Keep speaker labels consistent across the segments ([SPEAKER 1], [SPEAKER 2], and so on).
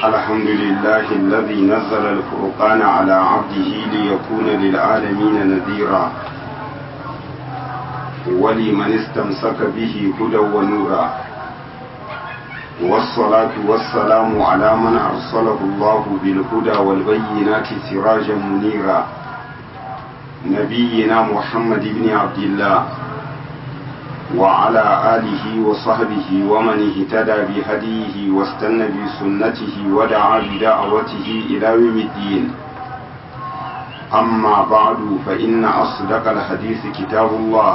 [SPEAKER 1] الحمد لله الذي نزل الفرقان على عبده ليكون للعالمين نذيرا ولمن استمسك به هدى ونورا والصلاة والسلام على من أرسله الله بالهدى والبينات سراجا منيرا نبينا محمد بن عبد الله وعلى آله وصحبه ومن اهتدى بهديه واستنى بسنته ودعا بدعوته إلى يوم الدين أما بعد فإن أصدق الحديث كتاب الله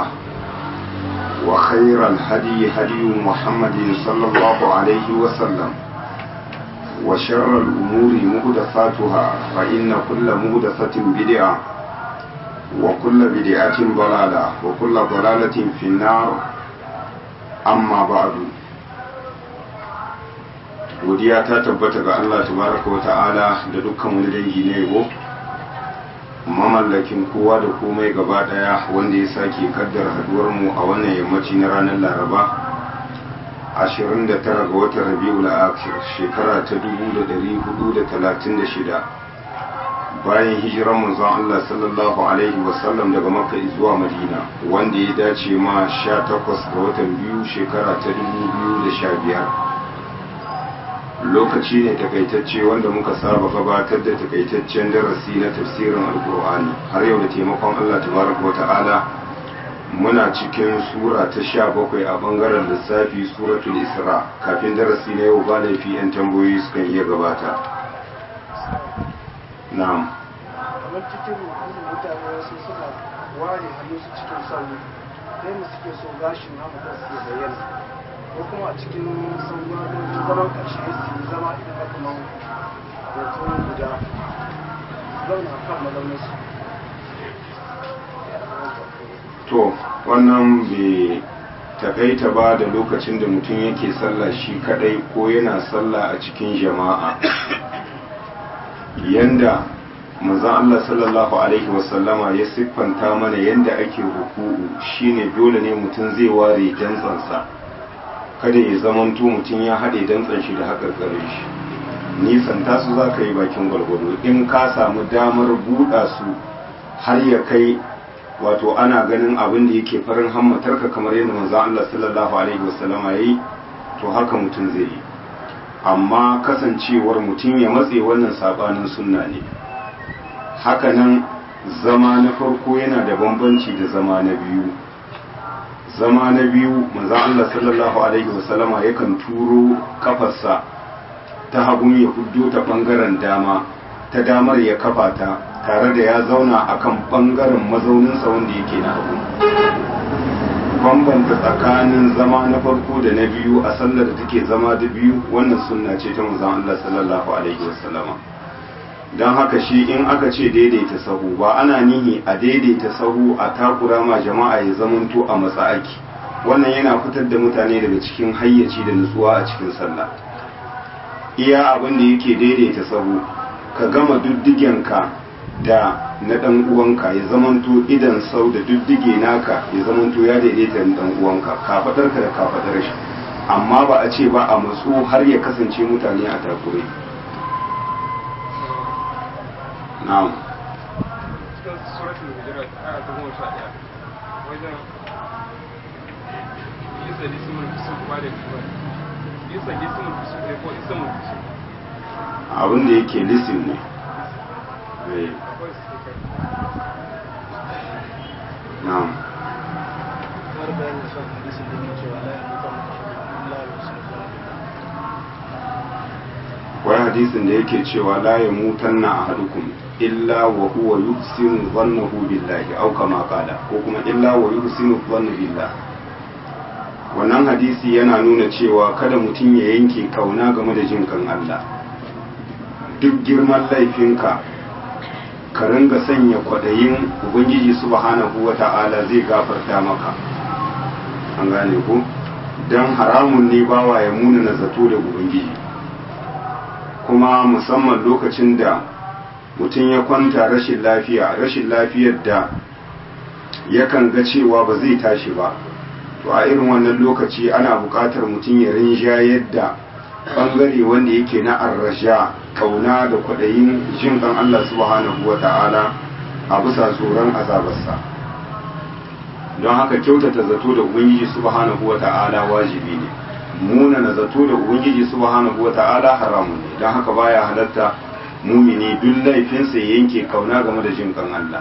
[SPEAKER 1] وخير الهدي هدي محمد صلى الله عليه وسلم وشر الأمور مهدثاتها فإن كل مهدثة بدعة وكل بدعة ضلالة وكل ضلالة في النار أما بعد godiya ta tabbata ga Allah tabaraka wa ta'ala da dukkan wani dangi na yabo mamallakin kowa da komai gaba daya wanda ya sake kaddara haduwar mu a wannan yammaci na ranar Laraba 29 ga watan Rabiul Akhir shekara ta 1436 bayan hijiran manzon Allah sallallahu alaihi wasallam daga Makka zuwa Madina wanda ya dace ma 18 ga watan biyu shekara ta 2015 lokaci ne takaitacce wanda muka saba gabatar da takaitaccen darasi na tafsirin alkur'ani har yau da taimakon Allah tabaraka wa ta'ala muna cikin sura ta sha bakwai a bangaren lissafi suratul isra kafin darasi na yau ba laifi yan tambayoyi sukan iya gabata na'am
[SPEAKER 2] kamar cikin rukun mutane wasu suna ware hannu su cikin sauri sai mu suke so gashin hamata su ya bayyana ko kuma a cikin sauwa don zaman ƙarshe su zama idan na kuma hoton guda zauna kan mazauninsu
[SPEAKER 1] to wannan bai takaita ba da lokacin da mutum yake sallah shi kadai ko yana sallah a cikin jama'a yanda manzon Allah sallallahu alaihi wasallama ya siffanta mana yanda ake ruku'u shine dole ne mutum zai ware dantsansa kada ya zamanto mutum ya haɗe dantsan shi da haƙarƙarin shi nisan tasu za ka yi bakin gwargwado in ka samu damar buɗa su har ya kai wato ana ganin abin da yake farin hammatarka kamar yadda manzon Allah sallallahu alaihi wasallama yayi to haka mutum zai yi amma kasancewar mutum ya matse wannan sabanin sunna ne hakanan zama na farko yana da bambanci da zama na biyu zama na biyu manzon Allah sallallahu alaihi wasallama yakan turo kafarsa ta hagun ya huddo ta bangaren dama ta damar ya kafa ta tare da ya zauna akan bangaren mazauninsa wanda yake na hagu bambanta tsakanin zama na farko da na biyu a sallar da take zama da biyu wannan sunna ce ta manzon Allah sallallahu alaihi wasallama don haka shi in aka ce daidaita sahu ba ana nihi a daidaita sahu a takura ma jama'a ya zamanto a matsa'aki wannan yana fitar da mutane daga cikin hayyaci da nutsuwa a cikin sallah iya abin da yake daidaita sahu ka gama duddigenka da na dan uwanka ya zamanto idan sau da duddige naka ya zamanto ya daidaita da dan uwanka kafadarka da kafadar shi amma ba a ce ba a matsu har ya kasance mutane a takure na'am
[SPEAKER 3] cikin suratul hujurat aya ta goma sha ɗaya wajen isa lismul fusuk ba da kibar isa lismul fusuk ne ko isa mun fusuk
[SPEAKER 1] abin da yake lisin ne Eh,
[SPEAKER 3] akwai su kai
[SPEAKER 1] na'am
[SPEAKER 2] har bayanin son hadisin da ke cewa la yamutu Allah ya musulma
[SPEAKER 1] akwai hadisin da yake cewa la ya mutanna ahadukum illa wa huwa yuhsinu dhannahu billahi aw kama qala ko kuma illa wa yuhsinu dhanna billah wannan hadisi yana nuna cewa kada mutum ya yanke kauna game da jin kan Allah duk girman laifinka ka ringa sanya kwadayin ubangiji subhanahu wata'ala zai gafarta maka an gane ko dan haramun ne bawa ya muna na zato da ubangiji kuma musamman lokacin da mutum ya kwanta rashin lafiya rashin lafiyar da yakan ga cewa ba zai tashi ba to a irin wannan lokaci ana buƙatar mutum ya rinjayar da bangare wanda yake na arrasha kauna da kwaɗayin jin kan Allah subhanahu wa ta'ala a bisa tsoron azabarsa don haka kyautata zato da ubangiji subhanahu wa ta'ala wajibi ne muna na zato da ubangiji subhanahu wa ta'ala haramun ne don haka baya halatta mumini duk laifinsa ya yanke kauna game da jin kan Allah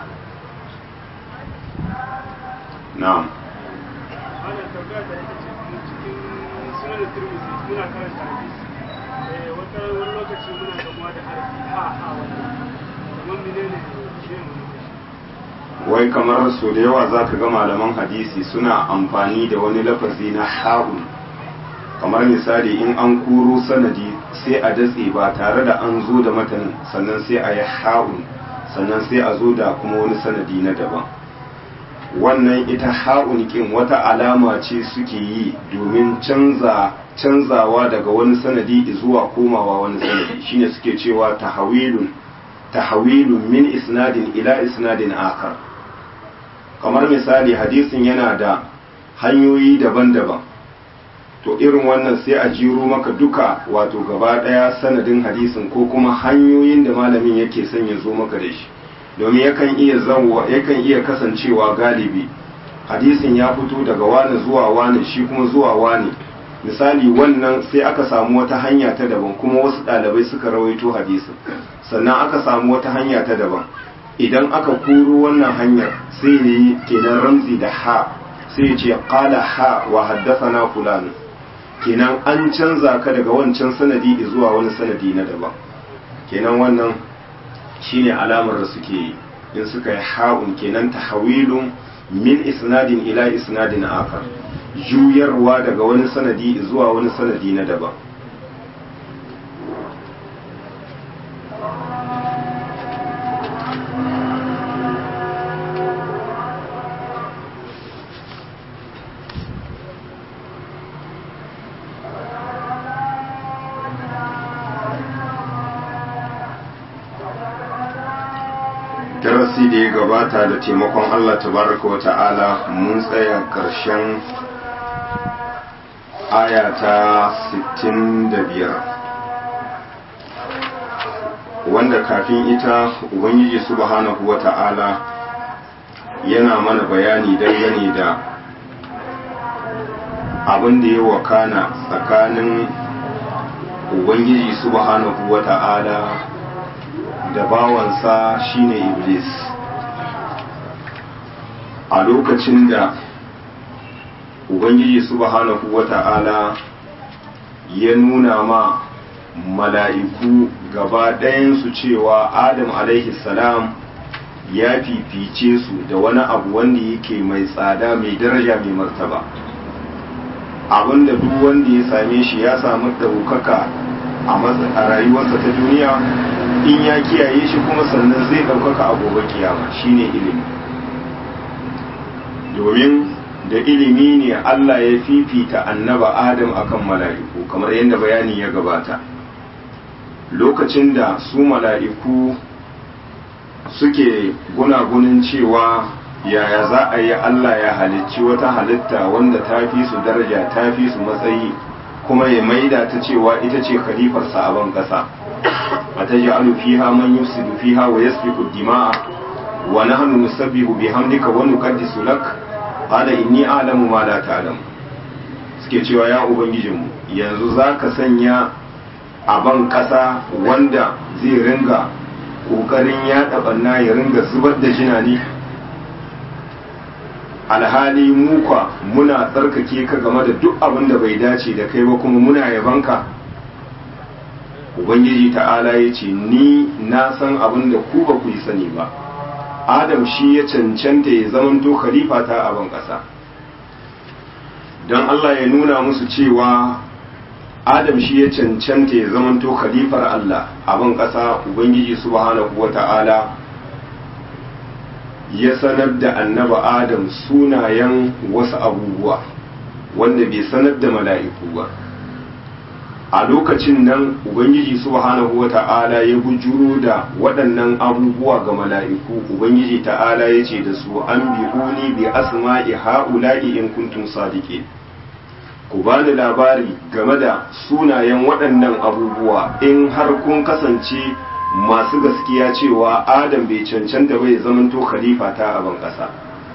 [SPEAKER 1] na'am
[SPEAKER 2] ana tambaya da ita ce mu cikin sunan turmisi muna karanta hadisi eh wata wani lokaci muna gamuwa da harfi ha ha wannan kamar menene shi ne
[SPEAKER 1] wai kamar so da yawa za ka ga malaman hadisi suna amfani da wani lafazi na ha'un kamar misali in an kuro sanadi sai a datse ba tare da an zo da matanin sannan sai a yi ha'un sannan sai a zo da kuma wani sanadi na daban wannan ita ha'un kin wata alama ce suke yi domin canza canzawa daga wani sanadi zuwa komawa wani sanadi shine suke cewa tahawilun tahawilun min isnadin ila isnadin akhar kamar misali hadisin yana da hanyoyi daban-daban to irin wannan sai a jiro maka duka wato gaba daya sanadin hadisin ko kuma hanyoyin da malamin yake son ya zo maka da shi domin yakan iya zanwa yakan iya kasancewa galibi hadisin ya fito daga wani zuwa wani shi kuma zuwa wani misali wannan sai aka samu wata hanya ta daban kuma wasu ɗalibai suka rawaito hadisin sannan aka samu wata hanya ta daban idan aka kuro wannan hanyar sai ne kenan ramzi da ha sai ce qala ha wa haddathana fulan kenan an canza ka daga wancan sanadi zuwa wani sanadi na daban kenan wannan shine alamar da suke yi in suka yi ha'un kenan tahawilun min isnadin ila isnadin akar juyarwa daga wani sanadi zuwa wani sanadi na daban darasi da ya gabata da taimakon Allah tabaraka wa ta'ala mun tsaya ƙarshen aya ta 65 wanda kafin ita ubangiji subhanahu wa ta'ala yana mana bayani dangane da abin da ya wakana tsakanin ubangiji subhanahu wa ta'ala da bawansa shine iblis a lokacin da ubangiji subhanahu wata'ala ya nuna ma mala'iku gaba ɗayansu cewa adam alaihi salam ya fifice su da wani abu wanda yake mai tsada mai daraja mai martaba abinda duk wanda ya same shi ya samu ɗaukaka a rayuwarsa ta duniya in ya kiyaye shi kuma sannan zai ɗaukaka a gobe kiyama shine ilimi domin da ilimi ne Allah ya fifita annaba Adam akan mala'iku kamar yadda bayani ya gabata lokacin da su mala'iku suke gunagunin cewa yaya za a yi Allah ya halicci wata halitta wanda ta fi su daraja ta fi su matsayi kuma ya maida ta cewa ita ce khalifarsa a ban ƙasa أتجعل فيها من يفسد فيها ويسفك الدماء ونحن نسبح بحمدك ونقدس لك قال إني أعلم ما لا تعلم suke cewa ya ubangijinmu yanzu za ka sanya a ban ƙasa wanda zai ringa ƙoƙarin yaɗa ɓanna ya ringa zubar da jina ne alhali muka muna tsarkake ka game da duk abin da bai dace da kai ba kuma muna yabanka ubangiji ta'ala ya ce ni na san abin da ku ba ku yi sani ba adam shi ya cancanta ya zamanto khalifa ta a ban ƙasa don allah ya nuna musu cewa adam shi ya cancanta ya zamanto khalifar allah a ban ƙasa ubangiji subhanahu wa ta'ala ya sanar da annaba adam sunayen wasu abubuwa wanda bai sanar da mala'iku ba a lokacin nan ubangiji subhanahu wa ta'ala ya bujuro da waɗannan abubuwa ga mala'iku ubangiji ta'ala ya ce da su an bi'uni bi asma'i ha'ula'i in kuntum sadiqin ku bani labari game da sunayen waɗannan abubuwa in har kun kasance masu gaskiya cewa adam bai cancanta bai zamanto khalifa ta a ban ƙasa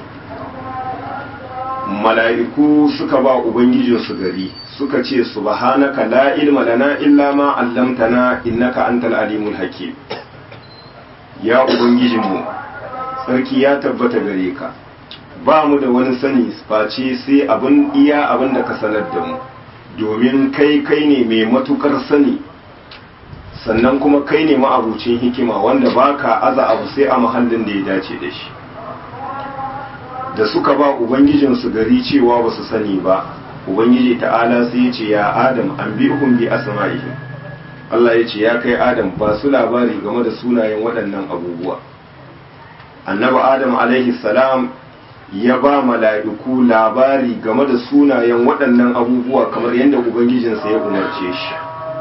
[SPEAKER 1] mala'iku suka ba ubangijinsu gari suka ce subhanaka la ilma lana illa ma 'allamtana innaka antal alimul hakim ya ubangijinmu sarki ya tabbata gare ka ba mu da wani sani face sai abin iya abin da ka sanar da mu domin kai kai ne mai matukar sani sannan kuma kai ne ma'abucin hikima wanda baka aza abu sai a mahallin da ya dace da shi da suka ba ubangijinsu gari cewa ba su sani ba ubangiji ta'ala sai ya ce ya adam an bi bi asma'ihim Allah ya ce ya kai adam ba su labari game da sunayen waɗannan abubuwa annabi adam alaihi salam ya ba mala'iku labari game da sunayen waɗannan abubuwa kamar yadda ubangijinsa ya umarce shi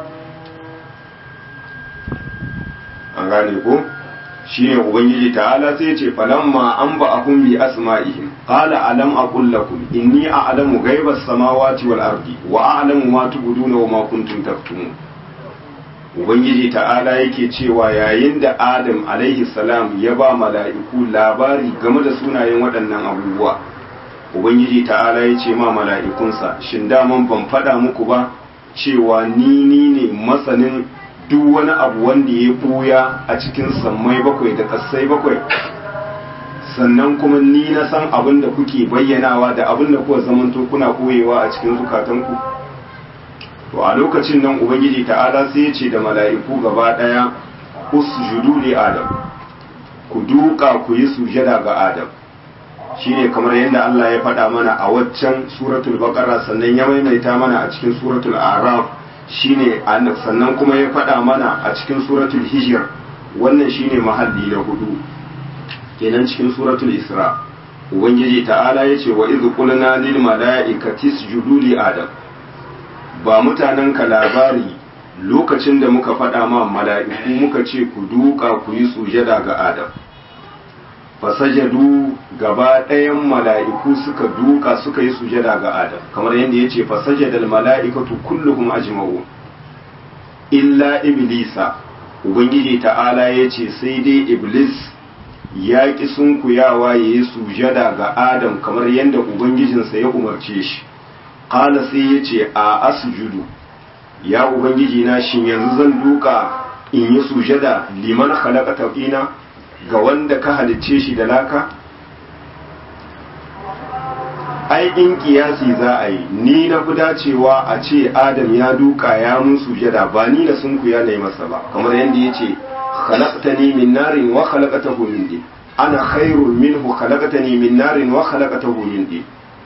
[SPEAKER 1] an gane ko shi ne ubangiji ta'ala sai ce falamma an ba a bi asma'ihim qala alam aqul lakum inni a'lamu ghaibas samawati wal ardi wa a'lamu ma tubduna wa ma kuntum taktumun ubangiji ta'ala yake cewa yayin da adam alaihi salam ya ba mala'iku labari game da sunayen waɗannan abubuwa ubangiji ta'ala ya ce ma mala'ikunsa shin daman ban faɗa muku ba cewa ni ni ne masanin duk wani abu wanda ya ɓuya a cikin sammai bakwai da ƙasai bakwai sannan kuma ni na san abin da kuke bayyanawa da abin da kuka zamanto kuna koyewa a cikin zukatanku to a lokacin nan ubangiji ta'ala sai ya ce da mala'iku gaba ɗaya usjudu li adam ku duka ku yi sujada ga adam shine kamar yadda Allah ya faɗa mana a waccan suratul baqara sannan ya maimaita mana a cikin suratul araf shine sannan kuma ya faɗa mana a cikin suratul hijr wannan shine mahalli na hudu kenan cikin suratul isra ubangiji ta'ala ya ce wa idh qulna lil mala'ikati isjudu li adam ba mutanen ka labari lokacin da muka faɗa ma mala'iku muka ce ku duka ku yi sujada ga adam fasajadu gaba ɗayan mala'iku suka duka suka yi sujada ga adam kamar yadda ya ce fasajadal mala'ikatu kulluhum ajma'u illa iblisa ubangiji ta'ala ya ce sai dai iblis ya ƙi sunkuyawa ya yi sujada ga adam kamar yadda ubangijinsa ya umarce shi ƙala sai ya ce a asjudu ya ubangiji na shin yanzu zan duka in yi sujada liman khalaqa taqina ga wanda ka halicce shi da laka ai in kiyasi za a yi ni na fi dacewa a ce adam ya duka ya mun sujada ba ni na sunku ya na masa ba kamar yadda ya ce khalaqtani min narin wa khalaqatahu min din ana khairun minhu khalaqtani min narin wa khalaqatahu min din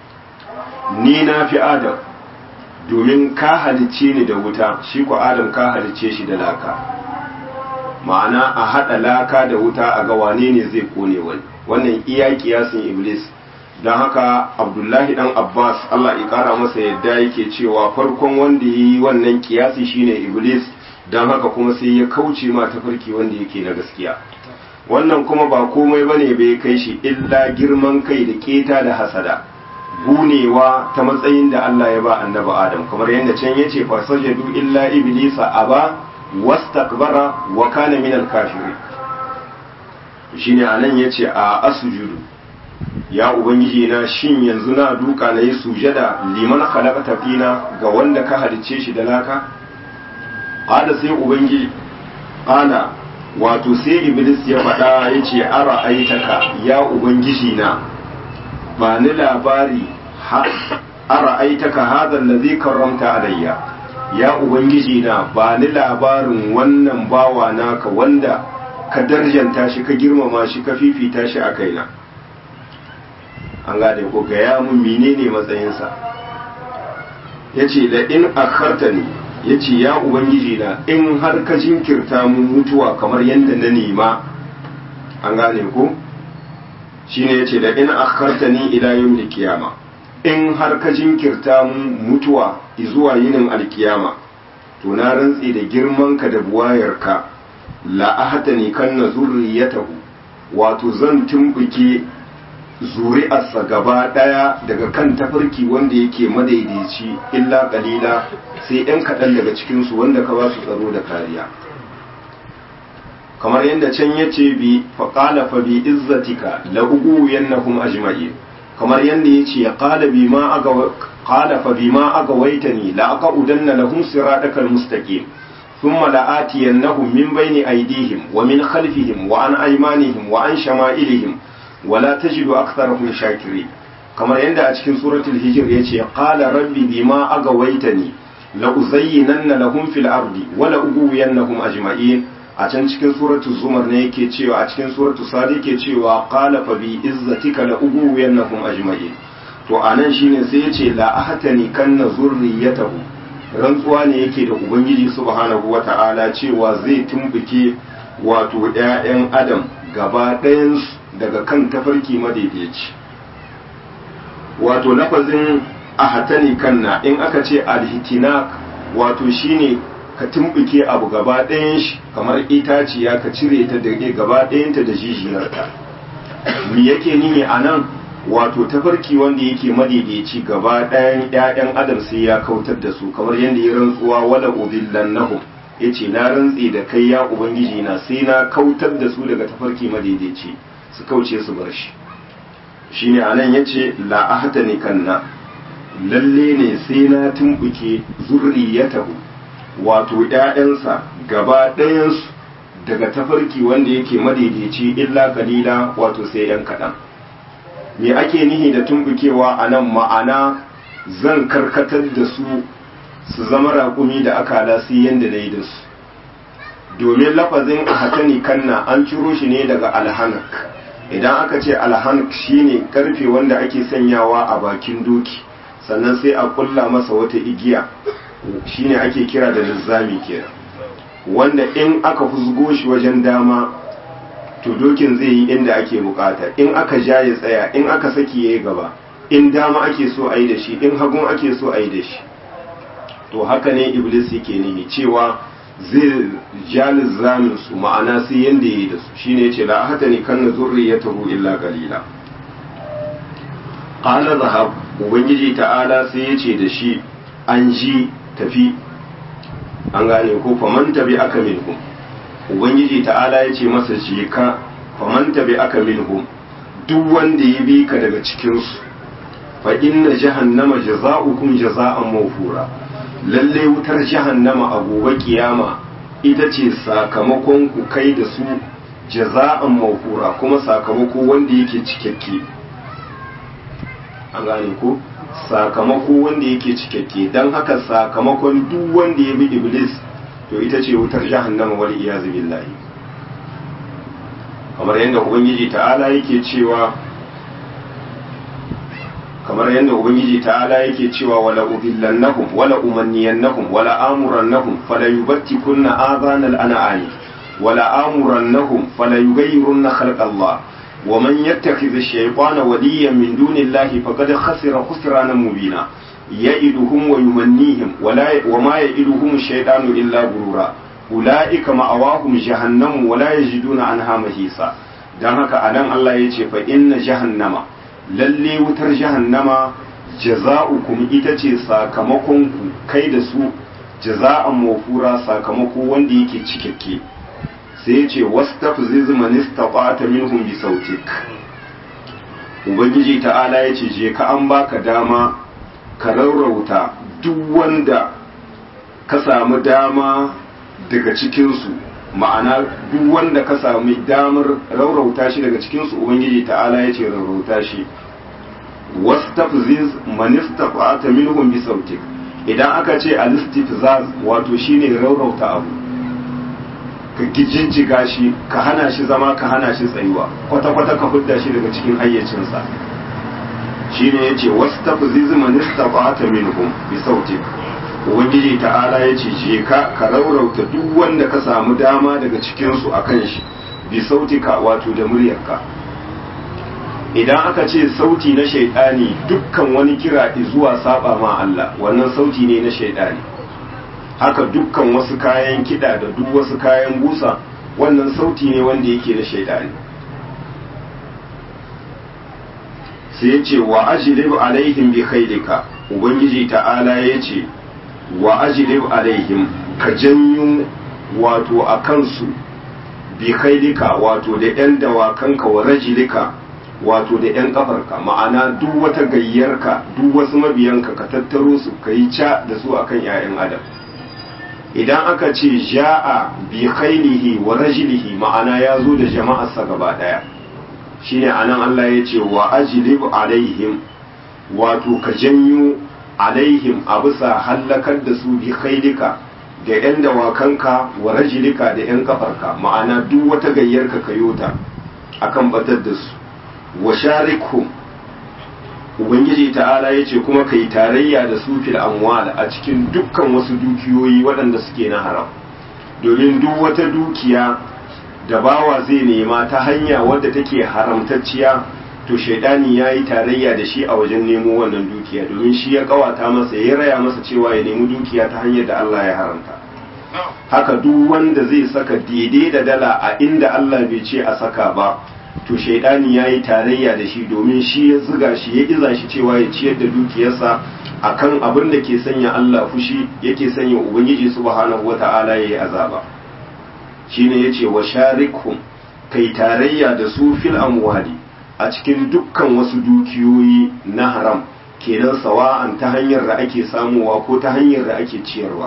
[SPEAKER 1] ni na fi adam domin ka halicce ni da wuta shi ko adam ka halicce shi da laka ma'ana a haɗa laka da wuta a ga wane ne zai kone wani wannan iya kiyasin iblis don haka abdullahi dan abbas allah ya kara masa yadda yake cewa farkon wanda ya yi wannan kiyasi shine iblis don haka kuma sai ya kauce ma tafarki wanda yake na gaskiya wannan kuma ba komai bane bai kai shi illa girman kai da keta da hasada gunewa ta matsayin da allah ya ba annabi adam kamar yadda can yace fasajadu illa iblisa aba wastakbara wa kana min al-kafirin shine anan yace a asjudu ya ubangiji na shin yanzu na duka na yi sujada liman khalaqata fina ga wanda ka halicce shi da laka qala sai ubangiji qala wato sai iblis ya faɗa yace ara aitaka ya ubangiji na ba ni labari ara aitaka hadha allazi karramta alayya ya ubangiji na ba ni labarin wannan bawa naka wanda ka darjanta shi ka girmama shi ka fifita shi a kaina an gane ko gaya mun menene matsayinsa ya ce da in akharta ne ya ce ya ubangiji na in har ka jinkirta mun mutuwa kamar yadda na nema an gane ko shine ya ce da in akharta ni ila yawmil kiyama in har ka jinkirta mun mutuwa zuwa yinin alkiyama to na rantse da girmanka da buwayarka la ahtani kan na zurriyatahu wato zan tumbuke zuri'arsa gaba ɗaya daga kan tafarki wanda yake madaidaici illa kalila sai ‘yan kaɗan daga cikinsu wanda ka ba su tsaro da kariya kamar yadda can ya ce bi faƙala fa bi izzatika la ugu yannahum ajma'in kamar yadda ya ce qala bi ma aga qala fa bi ma aga waitani la aqudanna lahum siratakal mustaqim thumma la atiyannahum min bayni aydihim wa min khalfihim wa an aymanihim wa an shama'ilihim wa la tajidu aktharahum shakirin kamar yadda a cikin suratul hijr ya ce qala rabbi bima aga waitani la uzayyinanna lahum fil ardi wa la ughwiyannahum ajma'in a can cikin suratu zumar ne yake cewa a cikin suratu sadi yake cewa qala fa bi izzatika la ughwiyannahum ajma'in to anan shine sai yace la ahtani kanna zurriyatahu rantsuwa ne yake da ubangiji subhanahu wata'ala cewa zai tumbuke wato ƴaƴan adam gaba ɗayan daga kan tafarki madaidaici wato lafazin ahatani kanna in aka ce alhitinak wato shine ka tumbuke abu gaba ɗayan shi kamar itaciya ka cire ta da gaba ɗayanta da jijiyarta me yake nihi a nan wato tafarki wanda yake madaidaici gaba ɗayan ƴaƴan adam sai ya kautar da su kamar yadda ya rantsuwa wala udillannahum yace na rantsi da kai ya ubangiji na sai na kautar da su daga tafarki madaidaici su kauce su bar shi shine anan yace la ahtani kanna lalle ne sai na tumbuke zurriyatahu wato ‘ya'yansa gaba ɗayansu daga tafarki wanda yake madaidaici illa kalila wato sai ‘yan kaɗan. Me ake nihi da tumbukewa a nan ma'ana zan karkatar da su su zama raƙumi da aka sai yadda na yi da su. Domin lafazin a hatani kanna an ciro shi ne daga alhanak. Idan aka ce alhanak shine karfe wanda ake sanyawa a bakin doki, sannan sai a ƙulla masa wata igiya. shine ake kira da lizzami kenan wanda in aka fusgo shi wajen dama to dokin zai yi inda ake bukata in aka ja ya tsaya in aka saki ya yi gaba in dama ake so a yi da shi in hagun ake so a yi da shi to haka ne iblis yake nemi cewa zai ja lizzamin su ma'ana sai yanda ya yi da su shine yace la hata ni kanna zurriyatahu illa qalila qala zahab ubangiji ta'ala sai yace da shi an ji tafi an gane ko faman tabi aka minhum ubangiji ta'ala ya ce masa je ka faman tabi aka minhum duk wanda ya bi ka daga cikinsu fa inna jahannama jaza'ukum jaza'an mawfura lalle wutar jahannama a gobe kiyama ita ce sakamakon ku kai da su jaza'an mawfura kuma sakamako wanda yake cikakke an gane ko sakamako wanda yake cikakke don haka sakamakon duk wanda ya bi iblis to ita ce wutar jahannama wal iyazu billahi kamar yadda ubangiji ta'ala yake cewa kamar yadda ubangiji ta'ala yake cewa wala udillannahum wala umanniyannahum wala amurannahum fala yubattikunna adhanal an'ami wala amurannahum fala yughayyirunna khalqallah ومن يتخذ الشيطان وليا من دون الله فقد خسر خسرانا مبينا يئدهم ويمنيهم ولا وما يئدهم الشيطان إلا غرورا أولئك مأواهم جهنم ولا يجدون عنها محيصا dan haka anan Allah ya ce fa inna jahannama lalle wutar jahannama jaza'ukum ita ce sakamakon ku kai da su jaza'an mafura sakamako wanda yake cikakke sai ce wastafziz man istata'ta minhum bi sautik ubangiji ta'ala ya ce je ka an baka dama ka rarrauta duk wanda ka samu dama daga cikinsu ma'ana duk wanda ka sami damar rarrauta shi daga cikinsu ubangiji ta'ala ya ce rarrauta shi wastafziz man istata'ta minhum bi sautik idan aka ce al-istifzaz wato shine rarrauta abu ka gijinjiga shi ka hana shi zama ka hana shi tsayuwa kwata-kwata ka hudda shi daga cikin hayyacinsa shi ne ya ce wasu tafi ziziman istafata minhum bi sautik ubangiji ta'ala ya ce je ka ka raurauta duk wanda ka samu dama daga cikinsu a kan shi bi sautika wato da muryarka idan aka ce sauti na shaidani dukkan wani kira zuwa saba ma Allah wannan sauti ne na shaidani haka dukkan wasu kayan kiɗa da duk wasu kayan busa wannan sauti ne wanda yake na shaidani sai ya ce wa ajlib alaihim bi khailika ubangiji ta'ala ya ce wa ajlib alaihim ka janyo wato a kansu bi khailika wato da yan dawakanka wa rajilika wato da yan kafarka ma'ana duk wata gayyarka duk wasu mabiyanka ka tattaro su ka yi ca da su akan 'ya'yan adam idan aka ce ja'a bi khailihi wa rajilihi ma'ana ya zo da jama'arsa gaba daya shine anan Allah ya ce wa ajlib alaihim wato ka janyo alaihim a bisa hallakar da su bi khailika da yan dawakanka wa rajilika da yan kafarka ma'ana duk wata gayyarka kayota akan batar da su wa sharikhum ubangiji ta'ala ya ce kuma ka yi tarayya da su fil amwal a cikin dukkan wasu dukiyoyi waɗanda suke na haram domin duk wata dukiya da bawa zai nema ta hanya wadda take haramtacciya to shaidani ya yi tarayya da shi a wajen nemo wannan dukiya domin shi ya kawata masa ya raya masa cewa ya nemi dukiya ta hanyar da Allah ya haramta haka duk wanda zai saka daidai da dala a inda Allah bai ce a saka ba to shaidani ya yi tarayya da shi domin shi ya ziga shi ya iza shi cewa ya ciyar da dukiyarsa akan abin da ke sanya Allah fushi yake sanya ubangiji subhanahu wata'ala ya yi azaba shine yace wa sharikhum kai tarayya da su fil amwali a cikin dukkan wasu dukiyoyi na haram kenan sawa'an ta hanyar da ake samuwa ko ta hanyar da ake ciyarwa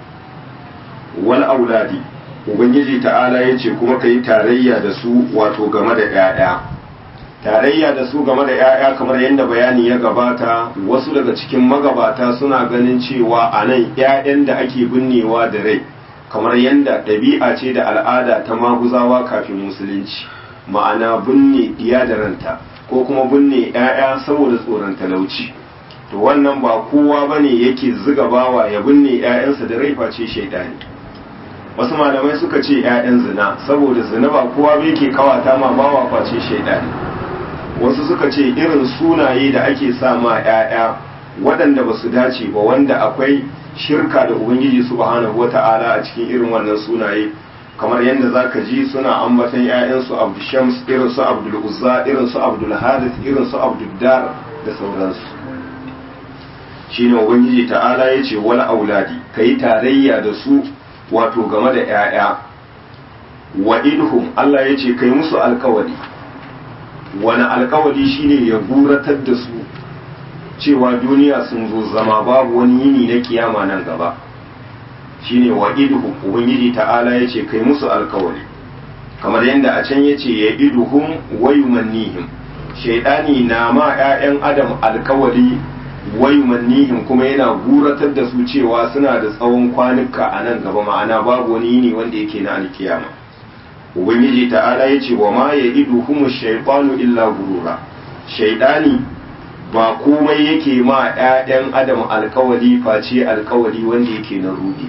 [SPEAKER 1] wal auladi ubangiji ta'ala ya ce kuma ka yi tarayya da su wato game da 'ya'ya tarayya da su game da 'ya'ya kamar yadda bayani ya gabata wasu daga cikin magabata suna ganin cewa a nan 'ya'yan da ake binnewa da rai kamar yadda ɗabi'a ce da al'ada ta maguzawa kafin musulunci ma'ana binne diya da ranta ko kuma binne 'ya'ya saboda tsoron talauci to wannan ba kowa bane yake ziga bawa ya binne 'ya'yansa da rai face shaidani wasu malamai suka ce 'ya'yan zina saboda zina ba kowa bai ke kawata ma bawa face shaidani wasu suka ce irin sunaye da ake sa ma 'ya'ya waɗanda ba su dace ba wanda akwai shirka da ubangiji subhanahu wata'ala a cikin irin wannan sunaye kamar yadda za ka ji suna ambatan 'ya'yansu abdushams irin su abdul uzza irin su abdul hadith irin su abdul dar da sauransu shine ubangiji ta'ala ya ce wal auladi yi tarayya da su wato game da 'ya'ya wa idhum Allah ya ce kai musu alkawari wani alkawari shine ya guratar da su cewa duniya sun zo zama babu wani yini na kiyama nan gaba shine wa idhum ubangiji ta'ala ya ce kai musu alkawari kamar yadda a can ya ce ya idhum wa yumannihim shaidani na ma 'ya'yan adam alkawari wayumannihim kuma yana guratar da su cewa suna da tsawon kwanuka a nan gaba ma'ana babu wani yini wanda yake na alkiyama ubangiji ta'ala ya ce wa ma ya idu humu shaitanu illa gurura shaidani ba komai yake ma 'ya'yan adam alkawali face alkawali wanda yake na rudi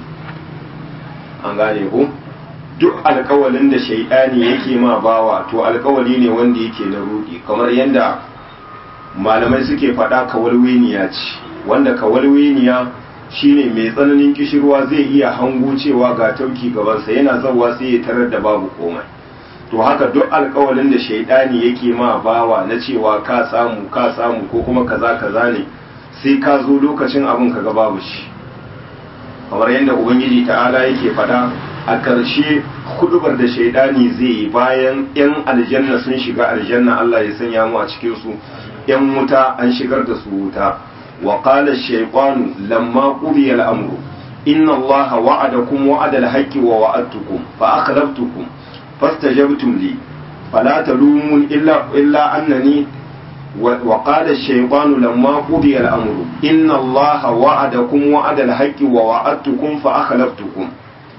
[SPEAKER 1] an gane ku duk alkawalin da shaidani yake ma bawa to alkawali ne wanda yake na rudi kamar yadda malamai suke faɗa kawalweniya ce wanda kawalweniya shine mai tsananin kishirwa zai iya hango cewa ga tauki gabansa yana zawa sai ya tarar da babu komai to haka duk alkawalin da shaidani yake ma bawa na cewa ka samu ka samu ko kuma kaza kaza ne sai ka zo lokacin abin ka ga babu shi kamar yadda ubangiji ta'ala yake faɗa a ƙarshe hudubar da shaidani zai yi bayan 'yan aljanna sun shiga aljanna Allah ya sanya mu a cikin su ‘yan wuta an shigar da su wuta, wa ƙala shaiƙwanu lamma ƙubiya al'amuru, inna Allah wa'adakum wa'adal haƙƙi wa wa'adtukum fa akhlaftukum fastajabtum li fala talumun illa illa annani wa qala ash-shaytanu lamma qudiya al-amru inna Allah wa'adakum wa'adal haqqi wa wa'adtukum fa akhlaftukum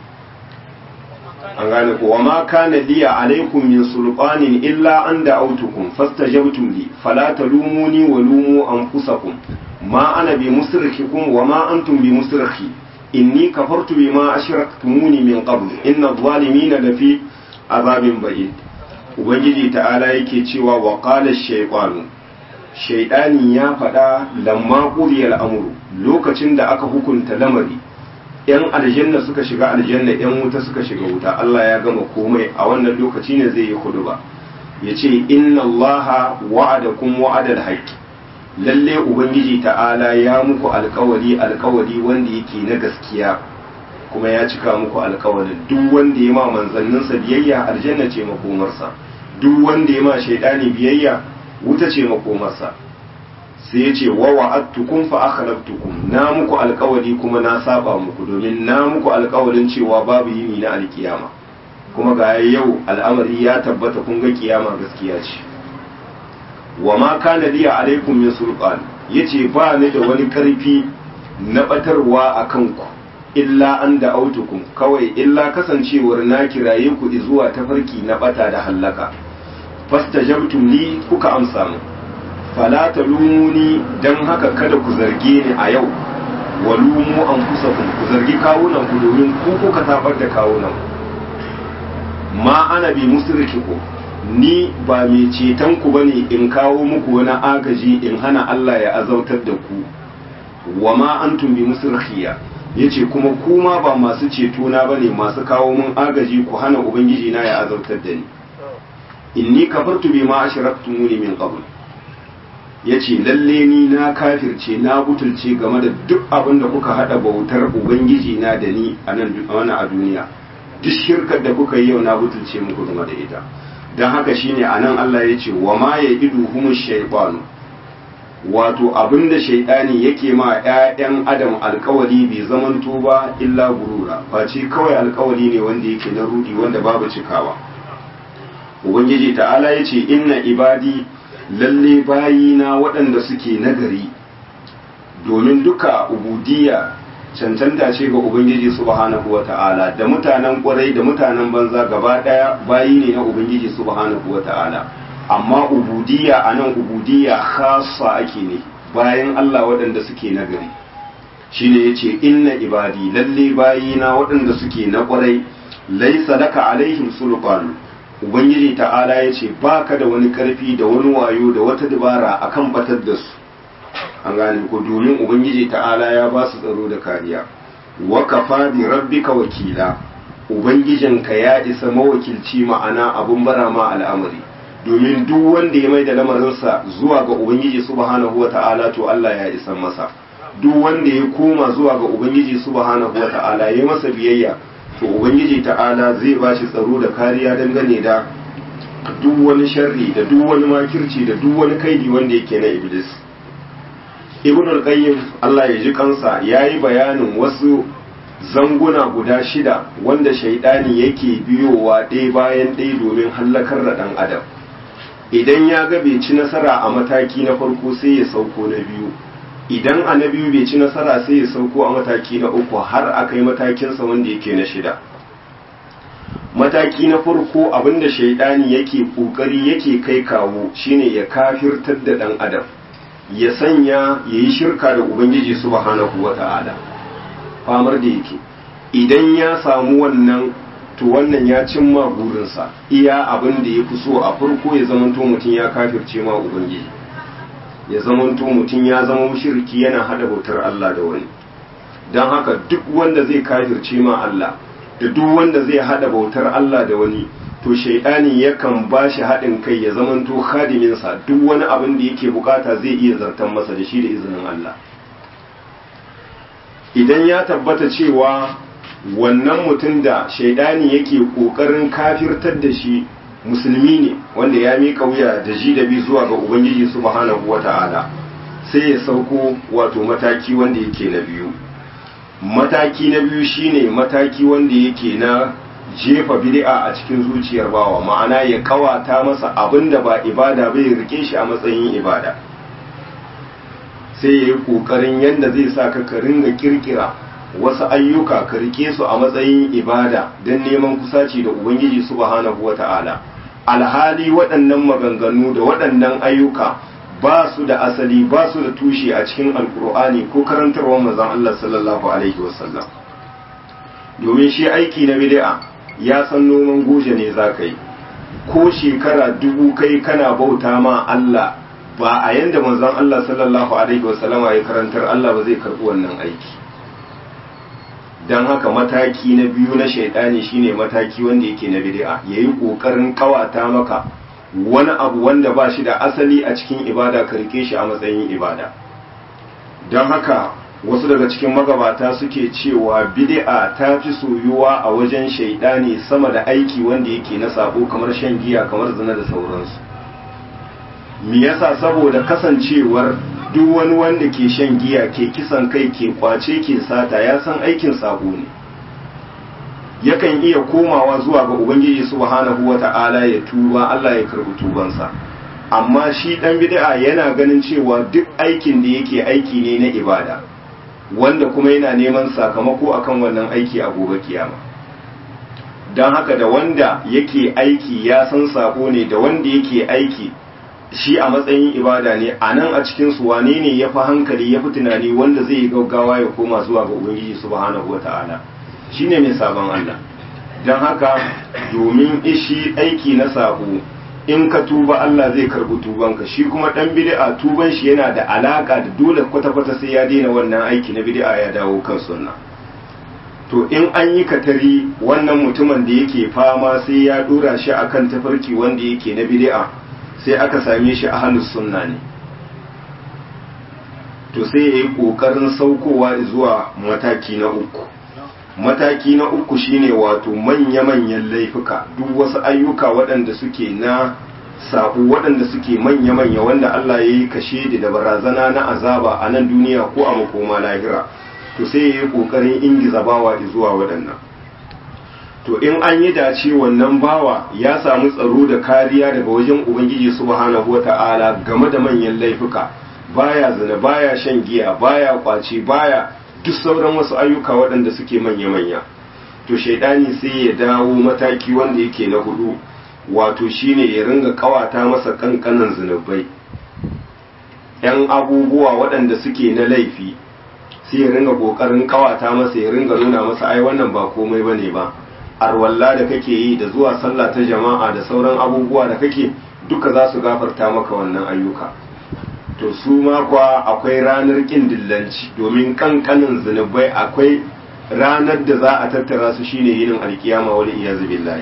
[SPEAKER 1] an gane ko wa ma kana liya alaikum min sulqanin illa an da'awtukum fastajabtum li fala talumuni wa lumu anfusakum ma ana bi musrikikum wa ma antum bi musrikhi inni kafartu bima ashraktumuni min qabl inna adh-dhalimina lafi azabin ba'id ubangiji ta'ala yake cewa wa qala ash-shaytanu shaytani ya faɗa lamma qudiyal amru lokacin da aka hukunta lamari yan aljanna suka shiga aljanna yan wuta suka shiga wuta Allah ya gama komai a wannan lokaci ne zai yi huduba yace inna allaha wa'adakum wa'adal haqqi lalle ubangiji ta'ala ya muku alkawari alkawari wanda yake na gaskiya kuma ya cika muku alkawarin duk wanda ya ma manzanninsa biyayya aljanna ce makomarsa duk wanda ya ma shaidani biyayya wuta ce makomarsa sai ya ce wa wa'adtukum fa akhlaftukum na muku alkawari kuma na saba muku domin na muku alkawarin cewa babu yini na alkiyama kuma ga yau al'amari ya tabbata kun ga kiyama gaskiya ce wa ma kana liya alaikum min sulqan yace ba ni da wani karfi na batarwa akan ku illa an da autukum kawai illa kasancewar na kiraye ku zuwa tafarki na bata da hallaka fastajabtum li kuka amsa mu fala talumuni dan haka kada ku zarge ni a yau walumu anfusakum ku zargi kawunan ku domin ku kuka tabar da kawunan ma ana bi musrikikum ni ba mai ceton ku bane in kawo muku wani agaji in hana Allah ya azautar da ku wa ma antum bi musrikhiya yace kuma kuma ba masu ceto na bane masu kawo mun agaji ku hana ubangiji na ya azautar da ni inni kafartu bima ashraktumuni min qabl yace lalle ni na kafirce na butulce game da duk abin da kuka hada bautar ubangiji na da ni a nan a duniya duk shirkar da kuka yi yau na butulce muku game da ita don haka shine anan Allah ya ce wa ma ya idu humu shaibanu wato abinda shaidani yake ma 'ya'yan adam alkawari bai zamanto ba illa gurura face kawai alkawari ne wanda yake na rudi wanda babu cikawa ubangiji ta'ala ya ce inna ibadi lalle bayina waɗanda suke nagari domin duka ubudiyya cancanta ce ga Ubangiji subhanahu wa ta'ala da mutanen kwarai da mutanen banza gaba ɗaya bayi ne na Ubangiji subhanahu wa ta'ala amma ubudiyya a nan ubudiyya khasa ake ne bayan Allah waɗanda suke nagari shine ya ce inna ibadi lalle bayina waɗanda suke na kwarai laisa laka alaihim sulfan Ubangiji ta'ala ya ce ba ka da wani ƙarfi da wani wayo da wata dabara akan batar da su an gane ko domin ubangiji ta'ala ya ba su tsaro da kariya wa kafa bi rabbika wakila ubangijinka ya isa mawakilci ma'ana abun bara ma al'amari domin duk wanda ya mai da lamarinsa zuwa ga ubangiji subhanahu wata'ala to Allah ya isa masa duk wanda ya koma zuwa ga ubangiji subhanahu wata'ala ya masa biyayya to ubangiji ta'ala zai ba shi tsaro da kariya dangane da duk wani sharri da duk wani makirci da duk wani kaidi wanda yake na iblis ibn al-qayyim Allah ya ji kansa yayi bayanin wasu zanguna guda shida wanda shaidani yake biyowa ɗaya bayan ɗaya domin hallakar da ɗan adam idan ya ga bai ci nasara a mataki na farko sai ya sauko na biyu idan a na biyu bai ci nasara sai ya sauko a mataki na uku har a kai matakinsa wanda yake na shida mataki na farko abinda shaidani yake kokari yake kai kawo shine ya kafirtar da ɗan adam ya sanya ya yi shirka da ubangiji subhanahu wa ta'ala famar da yake idan ya samu wannan to wannan ya cimma burinsa iya abin da ya fi so a farko ya zamanto mutum ya kafirce ma ubangiji ya zamanto mutum ya zama shirki yana hada bautar Allah da wani don haka duk wanda zai kafirce ma Allah da duk wanda zai hada bautar Allah da wani to shaidani yakan ba shi haɗin kai ya zamanto khadiminsa duk wani abin da yake bukata zai iya zartan masa da shi da izinin Allah idan ya tabbata cewa wannan mutum da shaidani yake ƙoƙarin kafirtar da shi musulmi ne wanda ya miƙa wuya da ji da bi zuwa ga ubangiji subhanahu wata'ala sai ya sauko wato mataki wanda yake na biyu mataki na biyu shine mataki wanda yake na jefa bid'a a cikin zuciyar bawa ma'ana ya kawata masa abinda ba ibada bai rike shi a matsayin ibada sai ya yi kokarin yadda zai sa ka ka ringa kirkira wasu ayyuka ka rike su a matsayin ibada don neman kusaci da ubangiji subhanahu wata'ala alhali waɗannan maganganu da waɗannan ayyuka ba su da asali ba su da tushe a cikin alkur'ani ko karantarwar manzon Allah sallallahu alaihi wasallam domin shi aiki na bid'a ya san noman goje ne za ka yi ko shekara dubu kai kana bauta ma Allah ba a yanda manzon Allah sallallahu alaihi wasallama ya karantar Allah ba zai karɓi wannan aiki don haka mataki na biyu na shaidani shine mataki wanda yake na bid'a yayi kokarin kawata maka wani abu wanda ba shi da asali a cikin ibada ka rike shi a matsayin ibada don haka wasu daga cikin magabata suke cewa bid'a ta fi soyuwa a wajen shaidani sama da aiki wanda yake na sabo kamar shan giya kamar zina da sauransu me yasa saboda kasancewar duk wani wanda ke shan giya ke kisan kai ke kwace ke sata ya san aikin sabo ne yakan iya komawa zuwa ga ubangiji subhanahu wata'ala ya tuba Allah ya karbi tubansa amma shi dan bid'a yana ganin cewa duk aikin da yake aiki ne na ibada wanda kuma yana neman sakamako akan wannan aiki a gobe kiyama don haka da wanda yake aiki ya san sako ne da wanda yake aiki shi a matsayin ibada ne a nan a cikin su wane ne ya fi hankali ya fi tunani wanda zai yi gaggawa ya koma zuwa ga ubangiji subhanahu wata'ala shine mai sabon Allah don haka domin ishi aiki na sabo in ka tuba Allah zai karbi tubanka shi kuma dan bid'a tuban shi yana da alaka da dole kwata-kwata sai ya daina wannan aiki na bid'a ya dawo kan sunna to in an yi katari wannan mutumin da yake fama sai ya dora shi akan tafarki wanda yake na bid'a sai aka same shi ahlus sunna ne to sai ya yi kokarin saukowa zuwa mataki na uku mataki na uku shine wato manya-manyan laifuka duk wasu ayyuka waɗanda suke na sabu waɗanda suke manya-manya wanda Allah ya yi kashe da barazana na azaba a nan duniya ko a makoma lahira to sai ya yi ƙoƙarin ingiza bawa zuwa waɗannan to in an yi dace wannan bawa ya samu tsaro da kariya daga wajen ubangiji subhanahu wata'ala game da manyan laifuka baya zina baya shan giya baya kwace baya duk sauran wasu ayyuka waɗanda suke manya-manya to shaidani sai ya dawo mataki wanda yake na hudu wato shine ya ringa kawata masa kankanan zunubai yan abubuwa waɗanda suke na laifi sai ya ringa ƙoƙarin kawata masa ya ringa nuna masa ai wannan ba komai bane ba arwalla da kake yi da zuwa sallah ta jama'a da sauran abubuwa da kake duka za su gafarta maka wannan ayyuka to su ma kuwa akwai ranar ƙin dillanci domin kankanin zunubai akwai ranar da za a tattara su shine yinin alkiyama wal iyazu billahi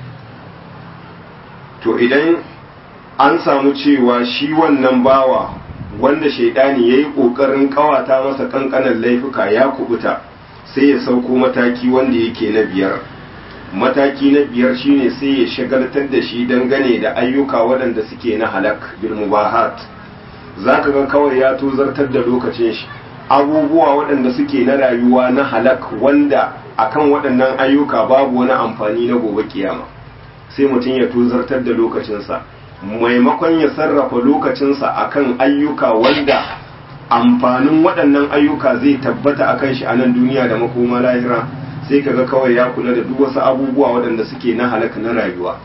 [SPEAKER 1] to idan an samu cewa shi wannan bawa wanda shaidani yayi kokarin kawata masa kankanan laifuka ya kubuta sai ya sauko mataki wanda yake na biyar mataki na biyar shine sai ya shagaltar da shi dangane da ayyuka waɗanda suke na halak bil mubahat za ka ga kawai ya tozartar da lokacin shi abubuwa waɗanda suke na rayuwa na halak wanda akan waɗannan ayyuka babu wani amfani na gobe kiyama sai mutum ya tozartar da lokacinsa maimakon ya sarrafa lokacinsa akan ayyuka wanda amfanin waɗannan ayyuka zai tabbata akan shi a nan duniya da makoma lahira sai kaga kawai ya kula da duk wasu abubuwa waɗanda suke na halak na rayuwa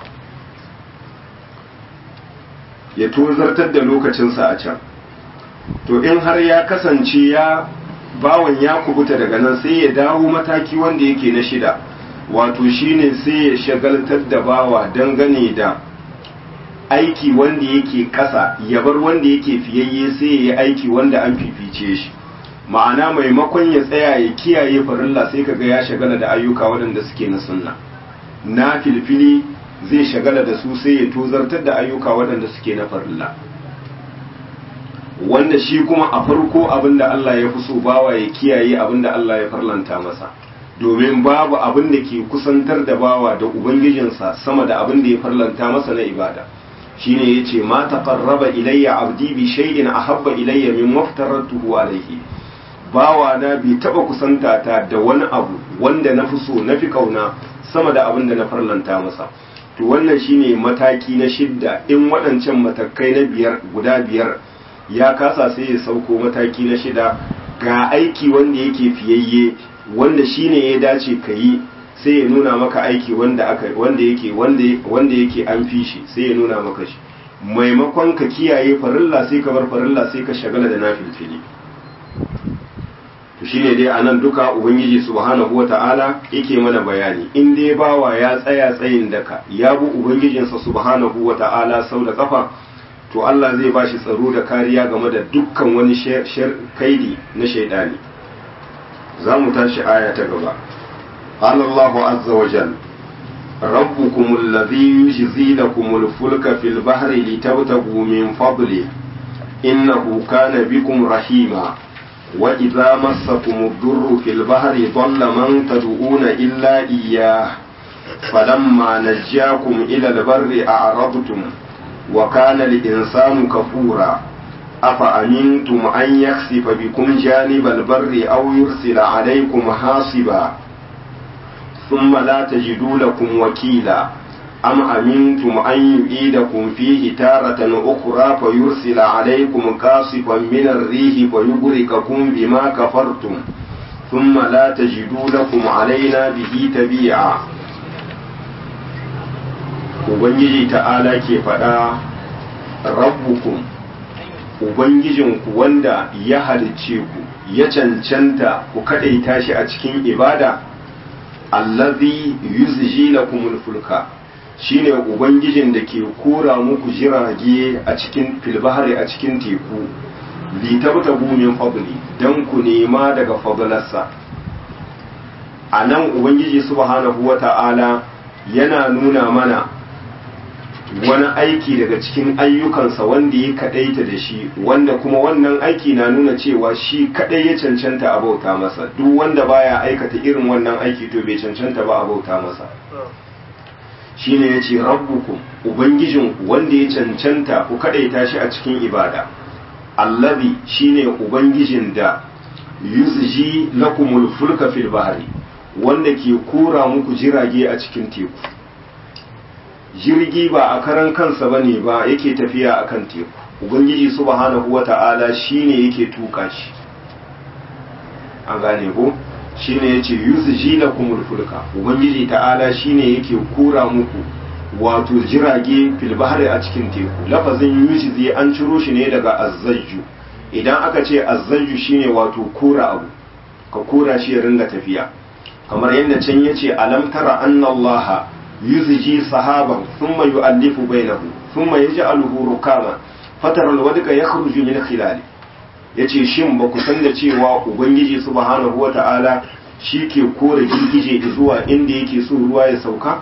[SPEAKER 1] ya tozartar da lokacinsa a can to in har ya kasance ya bawan ya kubuta daga nan sai ya dawo mataki wanda yake na shida wato shine sai ya shagaltar da bawa dangane da aiki wanda yake kasa ya bar wanda yake fiyayye sai ya yi aiki wanda an fifice shi ma'ana maimakon ya tsaya ya kiyaye farilla sai kaga ya shagala da ayyuka waɗanda suke na sunna na filfili zai shagala da su sai ya tozartar da ayyuka waɗanda suke na farilla wanda shi kuma a farko abinda Allah ya fi so bawa ya kiyaye abinda Allah ya farlanta masa domin babu abin da ke kusantar da bawa da ubangijinsa sama da abin da ya farlanta masa na ibada shine yace ma taqarraba ilayya abdi bi shay'in ahabba ilayya min maftaratuhu alayhi bawa na bai taba kusanta ta da wani abu wanda na fi so na fi kauna sama da abin da na farlanta masa to wannan shine mataki na shidda in waɗancan matakai na biyar guda biyar ya kasa sai ya sauko mataki na shida ga aiki wanda yake fiyayye wanda shine ya dace ka yi sai ya nuna maka aiki wanda aka wanda yake wanda wanda yake an fi shi sai ya nuna maka shi maimakon ka kiyaye farilla sai ka bar farilla sai ka shagala da nafilfili to shine dai anan duka ubangiji subhanahu wata'ala yake mana bayani in dai bawa ya tsaya tsayin daka ya bu ubangijinsa subhanahu wata'ala sau da kafa to Allah zai bashi tsaro da kariya game da dukkan wani kaidi na shaidani za mu tashi aya ta gaba قال الله عز وجل ربكم الذي يجزي لكم الفلك في البحر لتبتغوا من فضله إنه كان بكم رحيما وإذا مسكم الضر في البحر ضل من تدعون إلا إياه فلما نجاكم إلى البر أعرضتم وكان الإنسان كفورا أفأمنتم أن يخسف بكم جانب البر أو يرسل عليكم حاصبا ثم لا تجدوا لكم وكيلا أم أمنتم أن يعيدكم فيه تارة أخرى فيرسل عليكم قاصفا من الريح فيغرقكم بما كفرتم ثم لا تجدوا لكم علينا به تبيعا Ubangiji ta'ala ke faɗa rabbukum Ubangijinku wanda ya halicce ku ya cancanta ku kaɗaita shi a cikin ibada allazi yuzji lakumul fulka shine ubangijin da ke kora muku jirage a cikin filbahari a cikin teku li tabtagu min fadli dan ku nema daga fadlarsa anan ubangiji subhanahu wata'ala yana nuna mana wani aiki daga cikin ayyukansa wanda ya kadaita da shi wanda kuma wannan aiki na nuna cewa shi kadai ya cancanta a bauta masa duk wanda baya aikata irin wannan aiki to bai cancanta ba a bauta masa shine yace rabbukum ubangijinku wanda ya cancanta ku kadaita shi a cikin ibada allazi shine ubangijin da yuzji lakumul fulka fil bahri wanda ke kora muku jirage a cikin teku jirgi ba a karan kansa ba ne ba yake tafiya a kan teku ubangiji subhanahu wa ta'ala shi ne yake tuka shi an gane ko shi ne ya ce yusu ji na fulka ubangiji ta'ala shi ne yake kura muku wato jirage filbahari a cikin teku lafazin yushi zai an ciro shi ne daga azzajju idan aka ce azzajju shine wato kura abu ka kura shi ya ringa tafiya kamar yadda can yace alam tara anna allaha yuzji sahaban thumma yu'allifu bainahu thumma yaj'aluhu rukama fatara alwadqa yakhruju min khilali yace shin ba ku san da cewa ubangiji subhanahu wata'ala shi ke kore girgije zuwa inda yake so ruwa ya sauka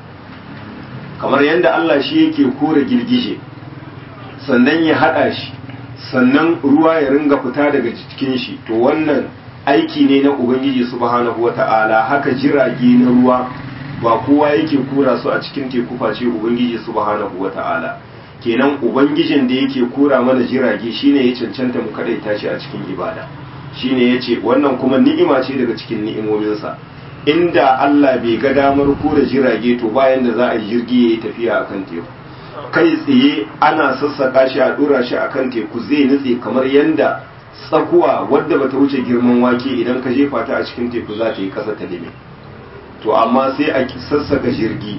[SPEAKER 1] kamar yadda Allah shi yake kore girgije sannan ya hada shi sannan ruwa ya ringa fita daga cikin shi to wannan aiki ne na ubangiji subhanahu wata'ala haka jirage na ruwa ba kowa yake kura su a cikin teku face ubangiji subhanahu wata'ala kenan ubangijin da yake kura mana jirage shine ya cancanta mu kadaita shi a cikin ibada shine yace wannan kuma ni'ima ce daga cikin ni'imominsa inda Allah bai ga damar kura jirage to bayan da za a yi jirgi yayi tafiya akan teku kai tsaye ana sassaka shi a dora shi akan teku zai nutse kamar yanda tsakuwa wadda bata wuce girman wake idan ka jefa ta a cikin teku za ta yi kasa ta lime to amma sai a sassaka jirgi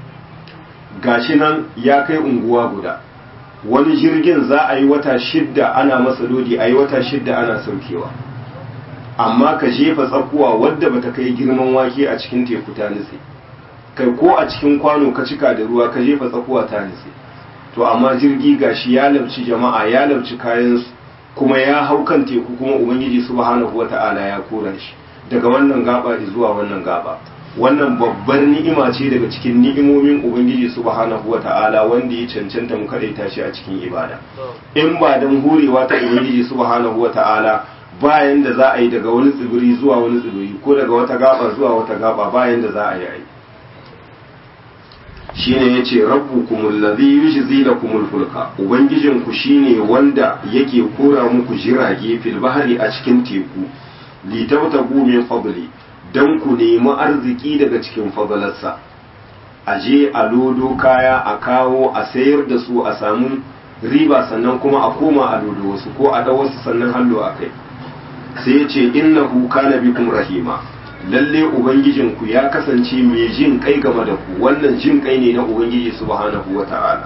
[SPEAKER 1] gashi nan ya kai unguwa guda wani jirgin za a yi wata shidda ana masa lodi a yi wata shidda ana saukewa amma ka jefa tsakuwa wadda bata kai girman wake a cikin teku ta nutse kai ko a cikin kwano ka cika da ruwa ka jefa tsakuwa ta nutse to amma jirgi gashi ya labci jama'a ya labci kayansu kuma ya hau kan teku kuma ubangiji subhanahu wata'ala ya kora shi daga wannan gaba zuwa wannan gaba wannan babbar ni'ima ce daga cikin ni'imomin ubangiji subhanahu wata'ala wanda ya cancanta mu kadaita shi a cikin ibada in ba dan hurewa ta ubangiji subhanahu wata'ala bayan da za a yi daga wani tsibiri zuwa wani tsibiri ko daga wata gaba zuwa wata gaba bayan da za a yi ai shine yace rabbukumul ladhi yujzi lakumul fulka ubangijinku shine wanda yake kora muku jirage fil bahri a cikin teku litabtagu min fadli dan ku nemi arziki daga cikin fadalarsa a je a lodo kaya a kawo a sayar da su a samu riba sannan kuma a koma a lodo wasu ko a da wasu sannan hallo a kai sai ya ce innahu kana bikum rahima lalle ubangijinku ya kasance mai jin kai game da ku wannan jin kai ne na ubangiji subhanahu wata'ala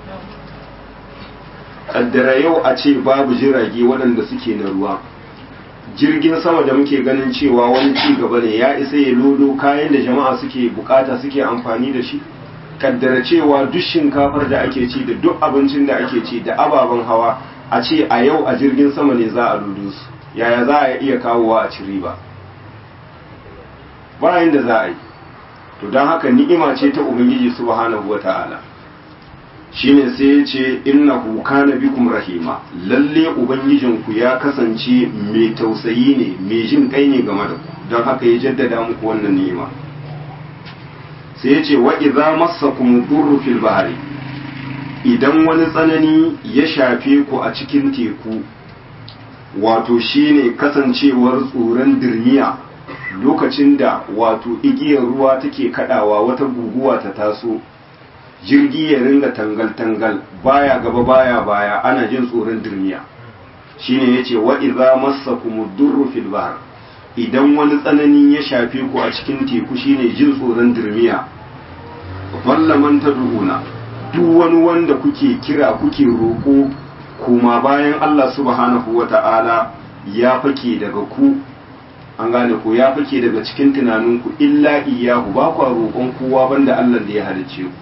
[SPEAKER 1] kaddara yau a ce babu jirage waɗanda suke na ruwa jirgin sama da muke ganin cewa wani ci gaba ne ya isa ya lodo kayan da jama'a suke bukata suke amfani da shi kaddara cewa duk shinkafar da ake ci da duk abincin da ake ci da ababen hawa a ce a yau a jirgin sama ne za a lodo su yaya za a iya kawowa a ci riba bayan da za a yi to don haka ni'ima ce ta ubangiji subhanahu wata'ala shine sai ya ce innahu kana bikum rahima lalle ubangijinku ya kasance mai tausayi ne mai jin kai ne game da ku don haka ya jaddada muku wannan ni'ima sai ya ce wa idza massakum durru fil bahri idan wani tsanani ya shafe ku a cikin teku wato shine kasancewar tsoron dirmiya lokacin da wato igiyar ruwa take kadawa wata guguwa ta taso jirgi ya ringa tangal-tangal baya gaba baya baya ana jin tsoron dirmiya shine yace wa idza massakum durru fil bahr idan wani tsanani ya shafe ku a cikin teku shine jin tsoron dirmiya walla man tad'una duk wani wanda kuke kira kuke roko kuma bayan Allah subhanahu wata'ala ya fake daga ku an gane ko ya fake daga cikin tunaninku illa iyahu ba kwa roƙon kowa banda Allah da ya halicce ku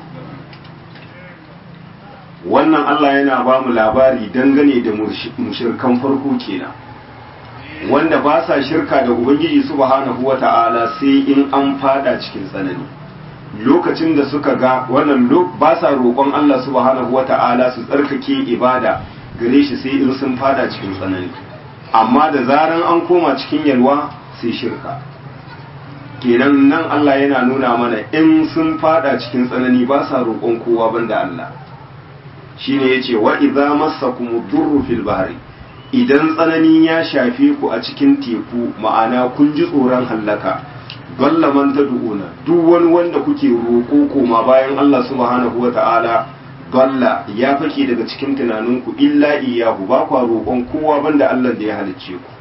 [SPEAKER 1] wannan Allah yana ba mu labari dangane da mushirkan farko kenan wanda ba sa shirka da ubangiji subhanahu wata'ala sai in an fada cikin tsanani lokacin da suka ga wannan ba sa roƙon Allah subhanahu wata'ala su tsarkake ibada gare shi sai in sun fada cikin tsanani amma da zaran an koma cikin yalwa sai shirka kenan nan Allah yana nuna mana in sun fada cikin tsanani ba sa roƙon kowa banda Allah shine yace wa idza massakum durru fil bahri idan tsanani ya shafe ku a cikin teku ma'ana kun ji tsoron hallaka dalla man tad'una duk wani wanda kuke roƙo koma bayan Allah subhanahu wata'ala dalla ya fake daga cikin tunaninku illa iyahu ba kwa roƙon kowa banda Allah da ya halicce ku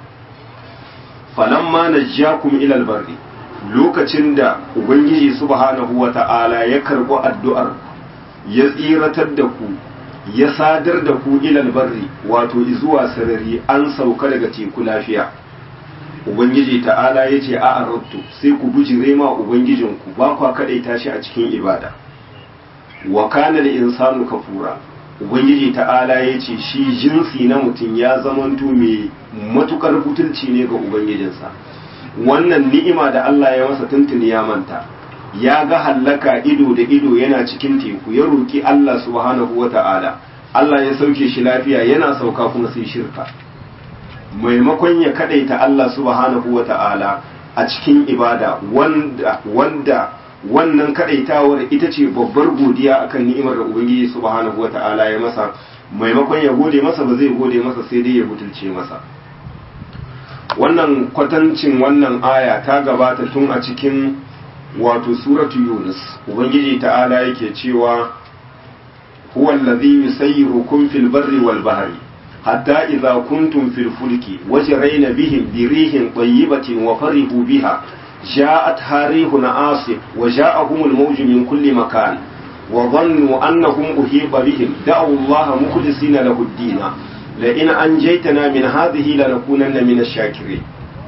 [SPEAKER 1] falamma najjakum ila albarri lokacin da ubangiji subhanahu wata'ala ya karɓi addu'ar ya tsiratar da ku ya sadar da ku ilal barri wato zuwa sarari an sauka daga teku lafiya ubangiji ta'ala ya ce a arabtu sai ku bujire ma ubangijinku ba kwa kaɗaita shi a cikin ibada wa kana da insanu kafura ubangiji ta'ala ya ce shi jinsi na mutum ya zamanto mai matukar butulci ne ga ubangijinsa wannan ni'ima da Allah ya masa tuntuni ya manta ya ga hallaka ido da ido yana cikin teku ya roki Allah subhanahu wata'ala Allah ya sauke shi lafiya yana sauka kuma sai shirka maimakon ya kadaita Allah subhanahu wata'ala a cikin ibada wanda wanda wannan kadaitawar ita ce babbar godiya akan ni'imar da Ubangiji subhanahu wata'ala ya masa maimakon ya gode masa ba zai gode masa sai dai ya butulce masa wannan kwatancin wannan aya ta gabata tun a cikin wato suratu yunus ubangiji ta'ala yake cewa huwa allazi yusayyirukum fil barri wal bahri hatta idza kuntum fil fulki wajrayna bihim bi rihin tayyibatin wa farihu biha ja'at harihun asif wa ja'ahum al mawju min kulli makan wa dhannu annahum uhiba bihim da'u allaha mukhlisina lahu ad-din la in anjaytana min hadhihi lanakunanna min ash-shakirin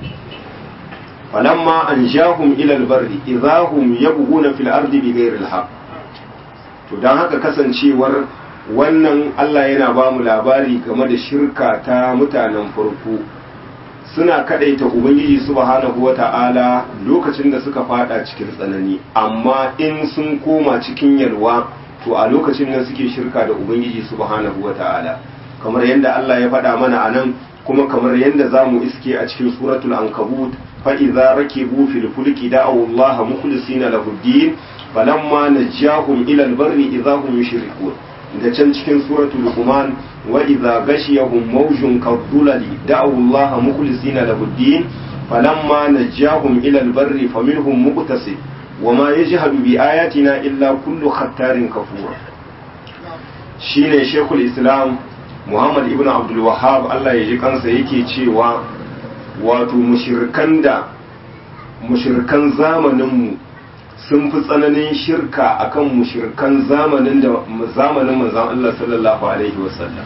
[SPEAKER 1] فلما أنجاهم إلى البر إذا هم يبغون في الأرض بغير الحق to don haka kasancewar wannan Allah yana ba mu labari game da shirka ta mutanen farko suna kadaita ubangiji subhanahu wata'ala lokacin da suka fada cikin tsanani amma in sun koma cikin yalwa to a lokacin nan suke shirka da ubangiji subhanahu wata'ala kamar yadda Allah ya faɗa mana a nan kuma kamar yadda za mu iske a cikin suratul ankabut فإذا ركبوا في الفلك دعوا الله مخلصين له الدين فلما نجاهم إلى البر إذا هم يشركون da can cikin suratul luqman wa idza ghashiyahum mawjun kadhulali da'u allaha mukhlisina lahu ad-din falamma najahum ila al-barri faminhum muqtasid wa ma yajhadu bi ayatina illa kullu khattarin kafur shine shekul islam muhammad ibn abdul wahhab Allah ya ji kansa yake cewa wato mushirkan da mushirkan zamaninmu sun fi tsananin shirka akan mushirkan zamanin da zamanin manzon Allah sallallahu alaihi wasallam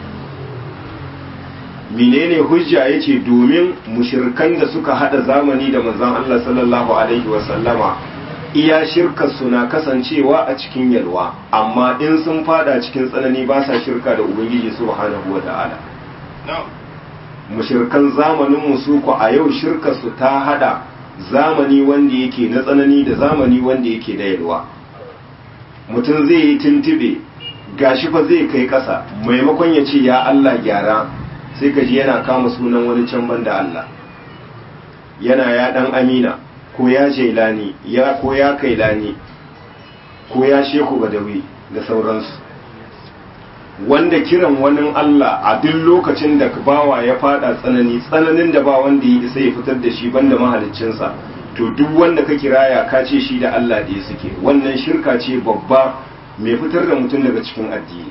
[SPEAKER 1] menene hujja yace domin mushirkan da suka hada zamani da manzon Allah sallallahu alaihi wasallama iya shirka suna kasancewa a cikin yalwa amma in sun fada cikin tsanani ba sa shirka da ubangiji subhanahu wataala mushirkan zamanin musu ku a yau shirka su ta hada zamani wanda yake na tsanani da zamani wanda yake na yalwa mutum zai yi tuntube gashi fa zai kai ƙasa maimakon ya ce ya Allah gyara sai ka ji yana kama sunan wani can banda Allah yana ya dan amina ko ya jailani ya ko ya kailani ko ya sheku badawi da sauransu wanda kiran wani Allah a duk lokacin da bawa ya fada tsanani tsananin da ba wanda ya isa ya fitar da shi banda mahaliccinsa to duk wanda ka kiraya ka ce shi da Allah da ya suke wannan shirka ce babba mai fitar da mutum daga cikin addini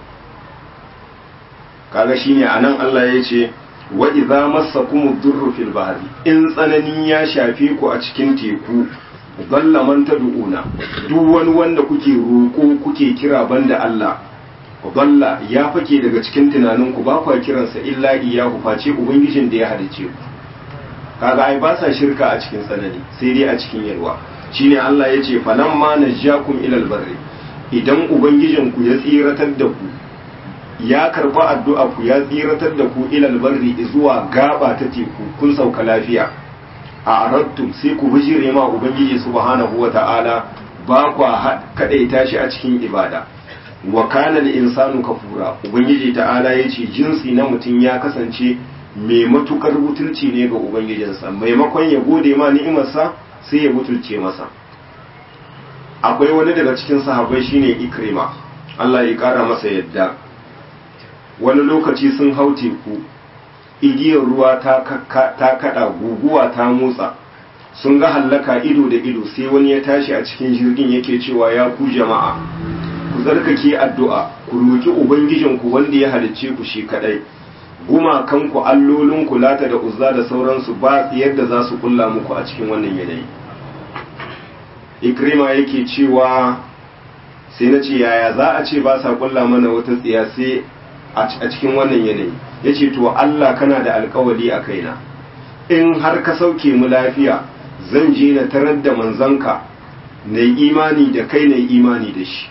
[SPEAKER 1] kaga shine anan Allah ya ce wa idza massakum durru fil bahri in tsanani ya shafe ku a cikin teku dalla man tad'una duk wani wanda kuke roko kuke kira banda Allah dalla ya fake daga cikin tunaninku ba kwa kiransa illa iyahu face ubangijin da ya halice ku kaga ai ba sa shirka a cikin tsanani sai dai a cikin yalwa shine Allah ya ce falamma najjakum ilal barri idan ubangijinku ya tsiratar da ku ya karba addu'a ku ya tsiratar da ku ilal barri zuwa gaba ta teku kun sauka lafiya a arattum sai ku bijire ma ubangiji subhanahu wata'ala ba kwa kadaita shi a cikin ibada wa kana insanu kafura ubangiji ta'ala yace jinsi na mutum ya kasance mai matukar butulci ne ga ubangijinsa maimakon ya gode ma ni'imarsa sai ya butulce masa akwai wani daga cikin sahabbai shine ikrima Allah ya kara masa yadda wani lokaci sun hau teku igiyar ruwa ta kada guguwa ta motsa sun ga hallaka ido da ido sai wani ya tashi a cikin jirgin yake cewa ya ku jama'a ku zarkake addu'a ku roki ubangijinku wanda ya halicce ku shi kadai gumakanku allolinku lata da uzza da sauransu ba yadda za su kulla muku a cikin wannan yanayi ikrima yake cewa sai na ce yaya za a ce ba sa kulla mana wata tsiya sai a cikin wannan yanayi ya ce to Allah kana da alkawali a kaina in har ka sauke mu lafiya zan je na tarar da manzanka na imani da kai na imani da shi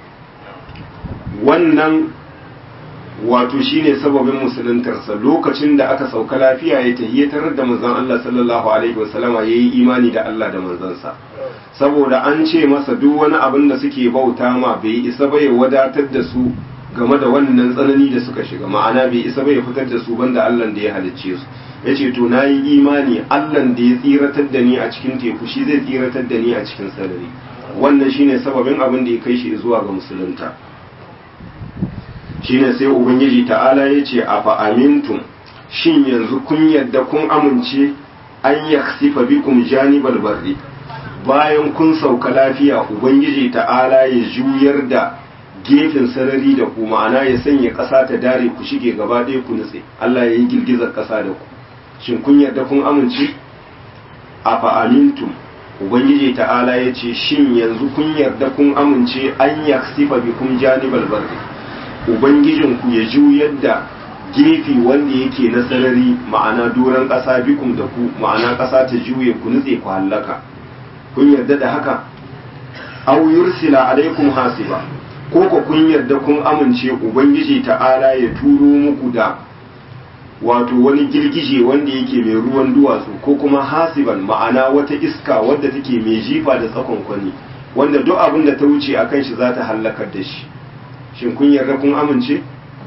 [SPEAKER 1] wannan wato shine sababin musuluntarsa lokacin da aka sauka lafiya ya tahiyyatar da manzon Allah sallallahu alaihi wasallama yayi imani da Allah da manzansa saboda an ce masa duk wani abin da suke bauta ma bai isa bai wadatar da su game da wannan tsanani da suka shiga ma'ana bai isa bai fitar da su banda Allah da ya halicce su yace to nayi imani Allah da ya tsiratar da ni a cikin teku shi zai tsiratar da ni a cikin sarari wannan shine sababin abin da ya kai shi zuwa ga musulunta shine sai ubangiji ta'ala ya ce a fa'amintum shin yanzu kun yadda kun amince an yaksifa bikum janibal barri bayan kun sauka lafiya ubangiji ta'ala ya juyar da gefen sarari da ku ma'ana ya sanya ƙasa ta dare ku shige gaba ɗaya ku nutse Allah ya yi girgizar ƙasa da ku shin kun yarda kun amince a fa'amintum ubangiji ta'ala ya ce shin yanzu kun yarda kun amince an yaksifa bikum janibal barri ubangijinku ya juyar da gefe wanda yake na sarari ma'ana doron ƙasa bikum da ku ma'ana ƙasa ta juye ku nutse ku hallaka kun yarda da haka aw yursila alaikum hasiba ko ko kun yarda kun amince ubangiji ta'ala ya turo muku da wato wani girgije wanda yake mai ruwan duwatsu ko kuma hasiban ma'ana wata iska wadda take mai jifa da tsakon kwani wanda duk abin da ta wuce akan shi za ta hallakar da shi shin kun yarda kun amince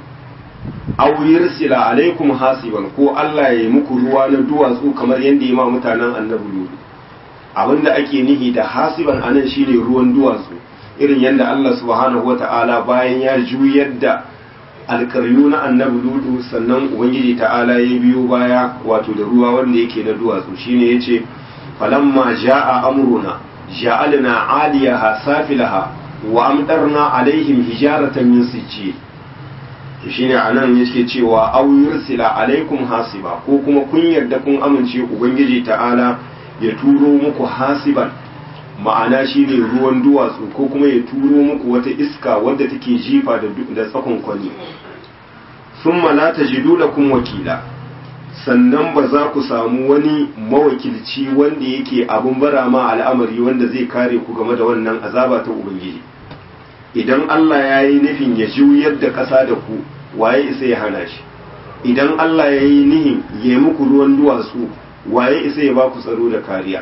[SPEAKER 1] aw yursila alaikum hasiban ko Allah ya yi muku ruwa na duwatsu kamar yadda ya ma mutanen annabi Lut abinda ake nihi da hasiban anan shine ruwan duwatsu irin yadda Allah subhanahu wata'ala bayan ya juyar da alkaryu na annabi Lut sannan ubangiji ta'ala ya biyo baya wato da ruwa wanda yake na duwatsu shine yace falamma jaa amruna ja'alna 'aliyaha safilaha wa amtarna alaihim hijaratan min sijjil to shine anan yake cewa aw yursila alaikum hasiba ko kuma kun yarda kun amince ubangiji ta'ala ya turo muku hasiban ma'ana shine ruwan duwatsu ko kuma ya turo muku wata iska wadda take jifa da da tsakon kwani summa la tajidu lakum wakila sannan ba za ku samu wani mawakilci wanda yake abun bara ma al'amari wanda zai kare ku game da wannan azaba ta ubangiji idan Allah ya yi nufin ya juyar da ƙasa da ku waye isa ya hana shi idan Allah ya yi nihin ya yi muku ruwan duwatsu waye isa ya ba ku tsaro da kariya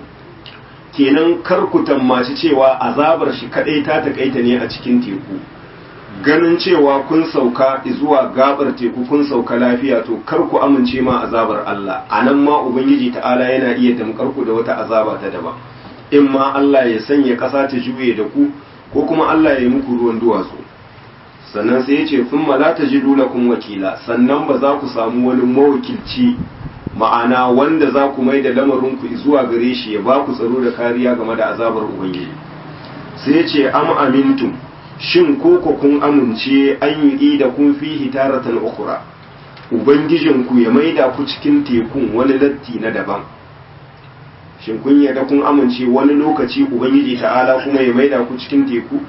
[SPEAKER 1] kenan kar ku tammaci cewa azabar shi kadai ta takaita ne a cikin teku ganin cewa kun sauka zuwa gabar teku kun sauka lafiya to kar ku amince ma azabar Allah anan ma ubangiji ta'ala yana iya damkar ku da wata azaba ta daban in ma Allah ya sanya ƙasa ta juye da ku ko kuma Allah ya yi muku ruwan duwatsu sannan sai ya ce sun la ta ji kun wakila sannan ba za ku samu wani mawakilci ma'ana wanda za ku mai da lamarinku zuwa gare shi ya ba ku tsaro da kariya game da azabar ubangiji sai ya ce am amintum shin ko ku kun amince an yi da kun fi hitaratan ukura ubangijinku ya maida ku cikin tekun wani latti na daban shin kun yarda kun amince wani lokaci ubangiji ta'ala kuma ya maida ku cikin teku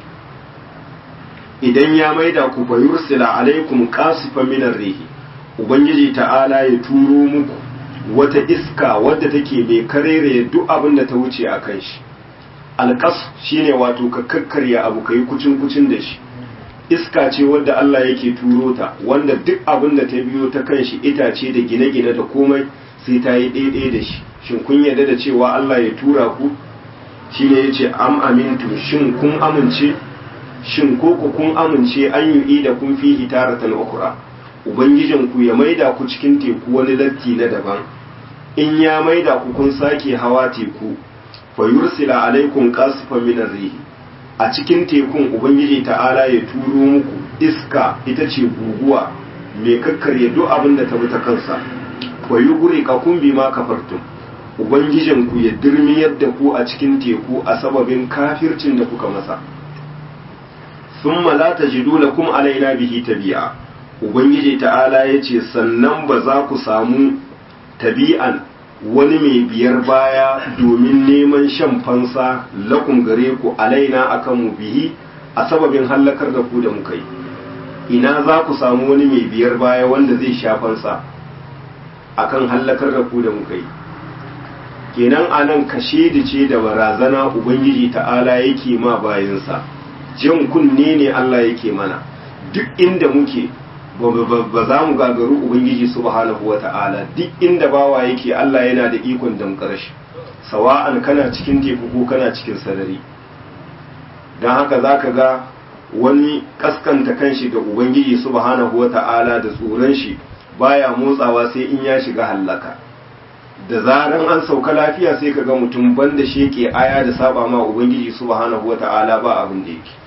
[SPEAKER 1] idan ya maida ku fa yursila alaikum qasifan minar rihi ubangiji ta'ala ya turo muku wata iska wadda take mai karere duk abin da ta wuce a kan shi alƙas shine wato ka kakkarya abu kai kucin kucin da shi iska ce wadda Allah yake turo ta wanda duk abin da ta biyo ta kan shi itace da gine-gine da komai sai ta yi ɗaiɗai da shi shin kun yarda da cewa Allah ya tura ku shine yace am amintu shin kun amince shin ko ku kun amince an yi da kun fi hitaratan ukura ubangijin ku ya maida ku cikin teku wani latti na daban in ya maida ku kun sake hawa teku fa yursila alaikum qasifan min rihi a cikin tekun ubangiji ta'ala ya turo muku iska ita ce guguwa mai kakkarya duk abin da ta bi ta kansa wa yuguri ka kun bi ma kafartum ubangijin ku ya dirmiyar da ku a cikin teku a sababin kafircin da kuka masa thumma la tajidu lakum alaina bihi tabi'a ubangiji ta'ala yace sannan ba za ku samu tabi'an wani mai biyar baya domin neman shan fansa lakum gare ku alaina akan mu bihi a sababin hallakar da ku da muka yi ina za ku samu wani mai biyar baya wanda zai sha fansa akan hallakar da ku da muka yi kenan anan kashe da ce da barazana ubangiji ta'ala yake ma bayansa jan kunne ne Allah yake mana duk inda muke ba za mu gagaru ubangiji subhanahu wa ta'ala duk inda bawa yake Allah yana da ikon damkar shi sawa'an kana cikin teku ko kana cikin sarari don haka za ka ga wani kaskanta kanshi ga ubangiji subhanahu wa ta'ala da tsoron shi baya motsawa sai in ya shiga hallaka da zaran an sauka lafiya sai ka ga mutum banda sheke aya da saba ma ubangiji subhanahu wa ta'ala ba abin da yake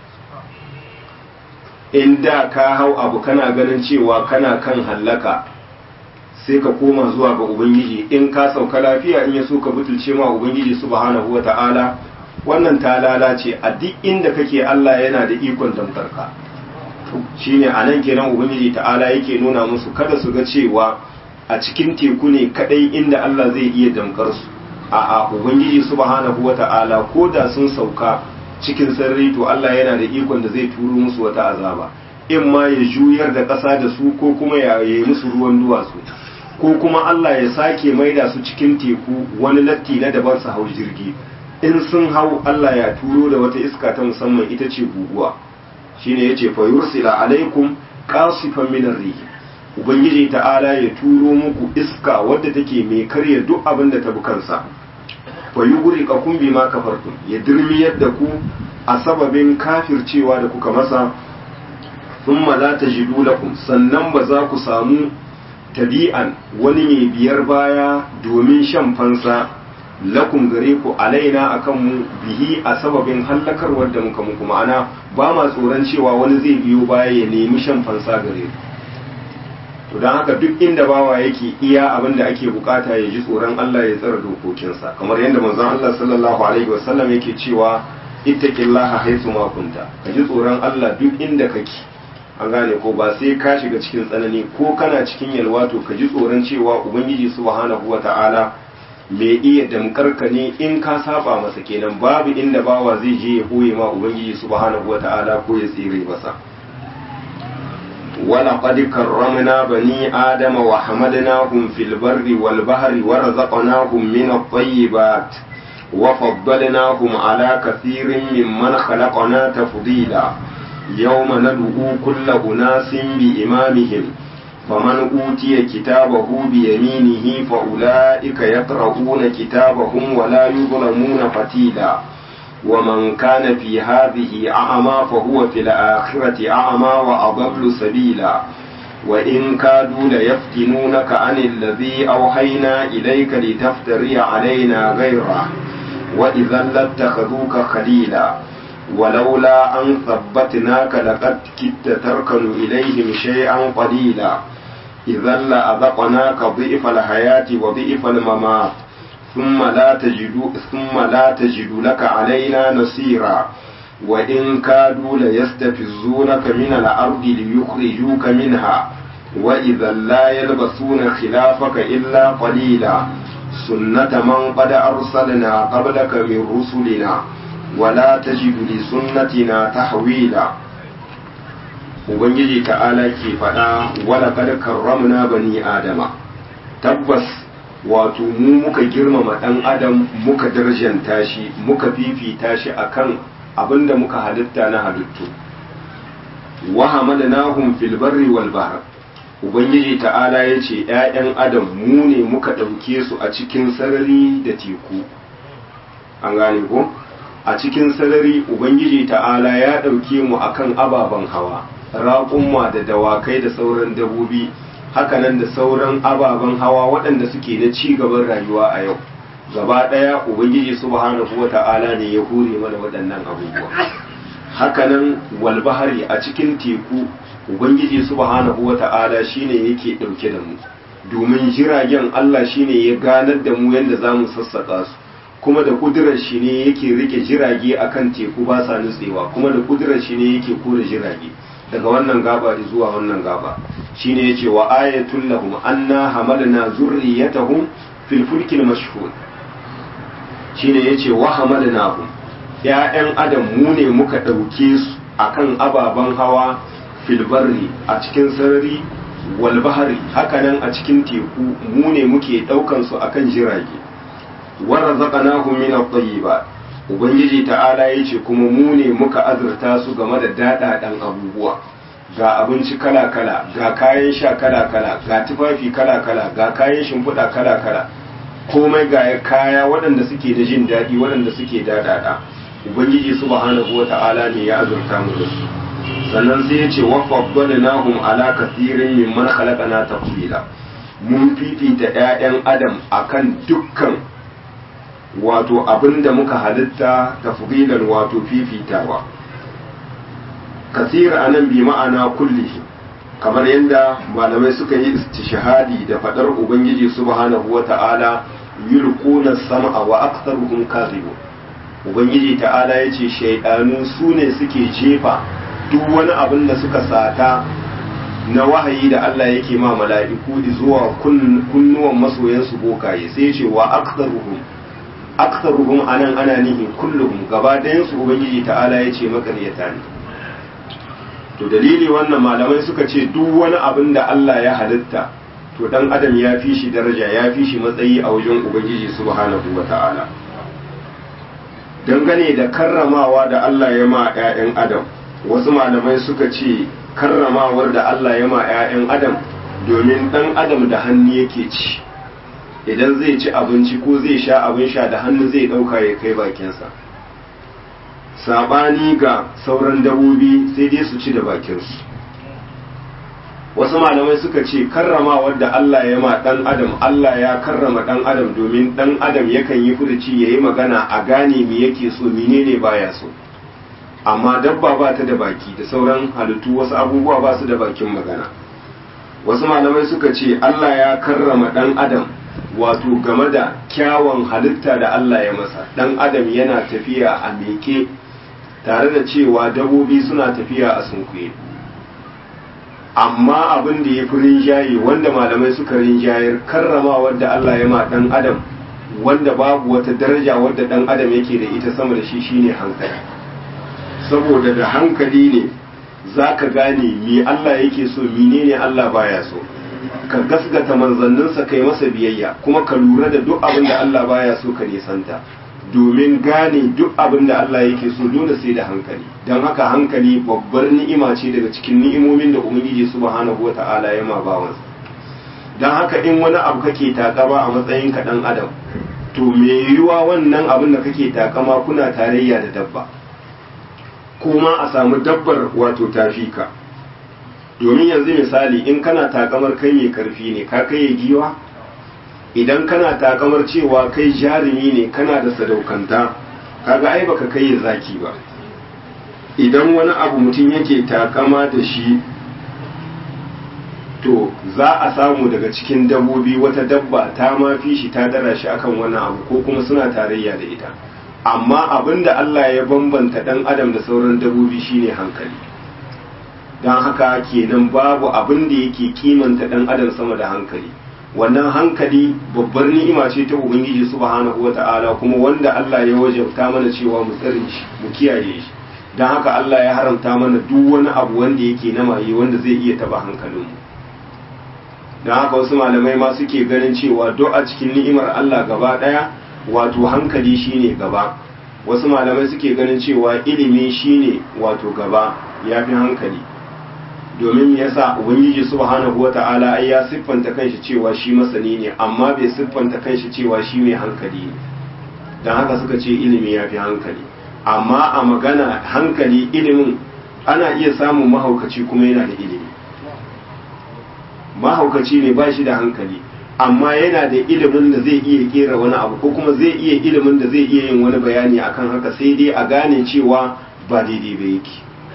[SPEAKER 1] in da ka hau abu kana ganin cewa kana kan hallaka sai ka koma zuwa ga ubangiji in ka sauka lafiya in ya so ka butulce ma ubangiji subhanahu wata'ala wannan ta lalace a duk inda kake Allah yana da ikon damkarka shine a nan kenan ubangiji ta'ala yake nuna musu kada su ga cewa a cikin teku ne kadai inda Allah zai iya damkar su a'a ubangiji subhanahu wata'ala ko da sun sauka cikin sarri to Allah yana da ikon da zai turo musu wata azaba in ma ya juyar da ƙasa da su ko kuma ya yi musu ruwan duwatsu ko kuma Allah ya sake maida su cikin teku wani latti na daban su hau jirgi in sun hau Allah ya turo da wata iska ta musamman ita ce guguwa shine yace fa yursila alaikum qasifan min ar-rih ubangiji ta'ala ya turo muku iska wadda take mai karya duk abin da ta bukansa fa yuguri ka kun bima kafartum ya dirmiyar da ku a sababin kafircewa da kuka masa thumma la tajidu lakum sannan ba za ku samu tabi'an wani mai biyar baya domin shan fansa lakum gare ku alaina akan mu bihi a sababin hallakarwar da muka muku ma'ana ba ma tsoron cewa wani zai biyo baya ya nemi shan fansa gare ku to don haka duk inda bawa yake iya abin da ake bukata ya ji tsoron Allah ya tsara dokokinsa kamar yadda manzon Allah sallallahu alaihi wasallam yake cewa ittaqillaha haythu ma kunta ka ji tsoron Allah duk inda kake an gane ko ba sai ka shiga cikin tsanani ko kana cikin yalwa to ka ji tsoron cewa ubangiji subhanahu wata'ala mai iya damkarka ne in ka saba masa kenan babu inda bawa zai je ya koye ma ubangiji subhanahu wata'ala ko ya tsire masa ولقد كرمنا بني آدم وحملناهم في البر والبحر ورزقناهم من الطيبات وفضلناهم على كثير ممن خلقنا تفضيلا يوم ندعو كل أناس بإمامهم فمن أوتي كتابه بيمينه فأولئك يقرؤون كتابهم ولا يظلمون فتيلا ومن كان في هذه أعمى فهو في الآخرة أعمى وأضل سبيلا وإن كادوا ليفتنونك عن الذي أوحينا إليك لتفتري علينا غيره وإذا لاتخذوك خليلا ولولا أن ثبتناك لقد كدت تركن إليهم شيئا قليلا إذا لأذقناك ضئف الحياة وضئف الممات ثم لا تجد ثم لا تجد لك علينا نصيرا وإن كادوا ليستفزونك من الأرض ليخرجوك منها وإذا لا يلبسون خلافك إلا قليلا سنة من قد أرسلنا قبلك من رسلنا ولا تجد لسنتنا تحويلا Ubangiji ta'ala ke faɗa wala kada karramna bani Adama tabbas wato mu muka girmama ɗan adam muka darjanta shi muka fifita shi akan abinda muka halitta na halittu wa hamalnahum fil barri wal bahr ubangiji ta'ala yace ƴaƴan adam mu ne muka ɗauke su a cikin sarari da teku an gane ko a cikin sarari ubangiji ta'ala ya ɗauke mu akan ababen hawa raƙumma da dawakai da sauran dabobi hakanan da sauran ababen hawa waɗanda suke na ci gaban rayuwa a yau gaba ɗaya ubangiji subhanahu wa ta'ala ne ya hure mana waɗannan abubuwa hakanan walbahari a cikin teku ubangiji subhanahu wa ta'ala shine yake ɗauke da mu domin jiragen Allah shine ya ganar da mu yadda za mu sassaƙa su kuma da kudurar shi ne yake rike jirage akan teku ba sa nutsewa kuma da kudurar shi ne yake kore jirage daga wannan gaba zuwa wannan gaba shine yace wa ayatul lahum anna hamalna zurriyatahum fil fulkil mashhur shine yace wa hamalnahum ya'yan adam mu ne muka dauke su akan ababan hawa fil barri a cikin sarari wal bahri hakanan a cikin teku mu ne muke daukan su akan jirage wa razaqnahum min at-tayyibat ubangiji ta'ala ya ce kuma mu ne muka azurta su game da daɗaɗen abubuwa ga abinci kala-kala ga kayan sha kala-kala ga tufafi kala-kala ga kayan shimfiɗa kala-kala komai ga kaya waɗanda suke da jin daɗi waɗanda suke daɗaɗa ubangiji subhanahu wa ta'ala ne ya azurta mu da su sannan sai ya ce wa faddalnahum ala kathirin mimman khalaqana tafdila mun fifita 'ya'yan adam akan dukkan wato abin da muka halitta tafdilan wato fifitawa kasira anan bi ma'ana kulli kamar yadda malamai suka yi istishhadi da fadar ubangiji subhanahu wata'ala yulquna sam'a wa aktharuhum kadhibun ubangiji ta'ala yace shaydanu su ne suke jefa duk wani abin da suka sata na wahayi da Allah yake ma mala'iku zuwa kunnuwan masoyansu bokaye sai ce wa aktharuhum aktharuhum anan ana nihin kulluhum gaba ɗayan su ubangiji ta'ala ya ce makaryata ne to dalili wannan malamai suka ce duk wani abin da Allah ya halitta to dan adam ya fi shi daraja ya fi shi matsayi a wajen ubangiji subhanahu wa ta'ala dangane da karramawa da Allah ya ma 'ya'yan adam wasu malamai suka ce karramawar da Allah ya ma 'ya'yan adam domin dan adam da hannu yake ci idan zai ci abinci ko zai sha abin sha da hannu zai ɗauka ya kai bakinsa saɓani ga sauran dabobi sai dai su ci da bakinsu wasu malamai suka ce karrama wadda Allah ya ma ɗan adam Allah ya karrama ɗan adam domin ɗan adam yakan yi furuci ya yi magana a gane me yake so menene baya so amma dabba ba ta da baki da sauran halittu wasu abubuwa ba su da bakin magana wasu malamai suka ce Allah ya karrama ɗan adam wato game da kyawun halitta da Allah ya masa dan adam yana tafiya a meke tare da cewa dabobi suna tafiya a sunkuye amma abin da ya fi rinjaye wanda malamai suka rinjayar karrama wadda Allah ya ma dan adam wanda babu wata daraja wadda dan adam yake da ita sama da shi shine hankali saboda da hankali ne zaka gane me Allah yake so menene Allah baya so ka gasgata manzanninsa kai masa biyayya kuma ka lura da duk abin da Allah baya so ka nisanta domin gane duk abin da Allah yake so dole sai da hankali don haka hankali babbar ni'ima ce daga cikin ni'imomin da ubangiji subhanahu wata'ala ya ma bawansa don haka in wani abu kake takama a matsayin ka dan adam to me yiwuwa wannan abin da kake takama kuna tarayya da dabba kuma a samu dabbar wato tafi ka domin yanzu misali in kana takamar kai mai karfi ne ka kai giwa idan kana takamar cewa kai jarumi ne kana da sadaukanta kaga ai baka kai zaki ba idan wani abu mutum yake takama da shi to za a samu daga cikin dabbobi wata dabba ta ma fi shi ta dara shi akan wannan abu ko kuma suna tarayya da ita amma abinda Allah ya bambanta dan adam da sauran dabbobi shine hankali don haka kenan babu abin da yake kimanta dan adam sama da hankali wannan hankali babbar ni'ima ce ta ubangiji subhanahu wata'ala kuma wanda Allah ya wajabta mana cewa mu tsare shi mu kiyaye shi don haka Allah ya haramta mana duk wani abu wanda yake na maye wanda zai iya taba hankalinmu don haka wasu malamai ma suke ganin cewa duk a cikin ni'imar Allah gaba daya wato hankali shine gaba wasu malamai suke ganin cewa ilimi shine wato gaba yafi hankali domin yasa ubangiji subhanahu wata'ala ai ya siffanta kanshi cewa shi masani ne amma bai siffanta kanshi cewa shi mai hankali ne don haka suka ce ilimi ya fi hankali amma a magana hankali ilimin ana iya samun mahaukaci kuma yana da ilimi mahaukaci ne ba shi da hankali amma yana da ilimin da zai iya kera wani abu ko kuma zai iya ilimin da zai iya yin wani bayani akan haka sai dai a gane cewa ba daidai ba yake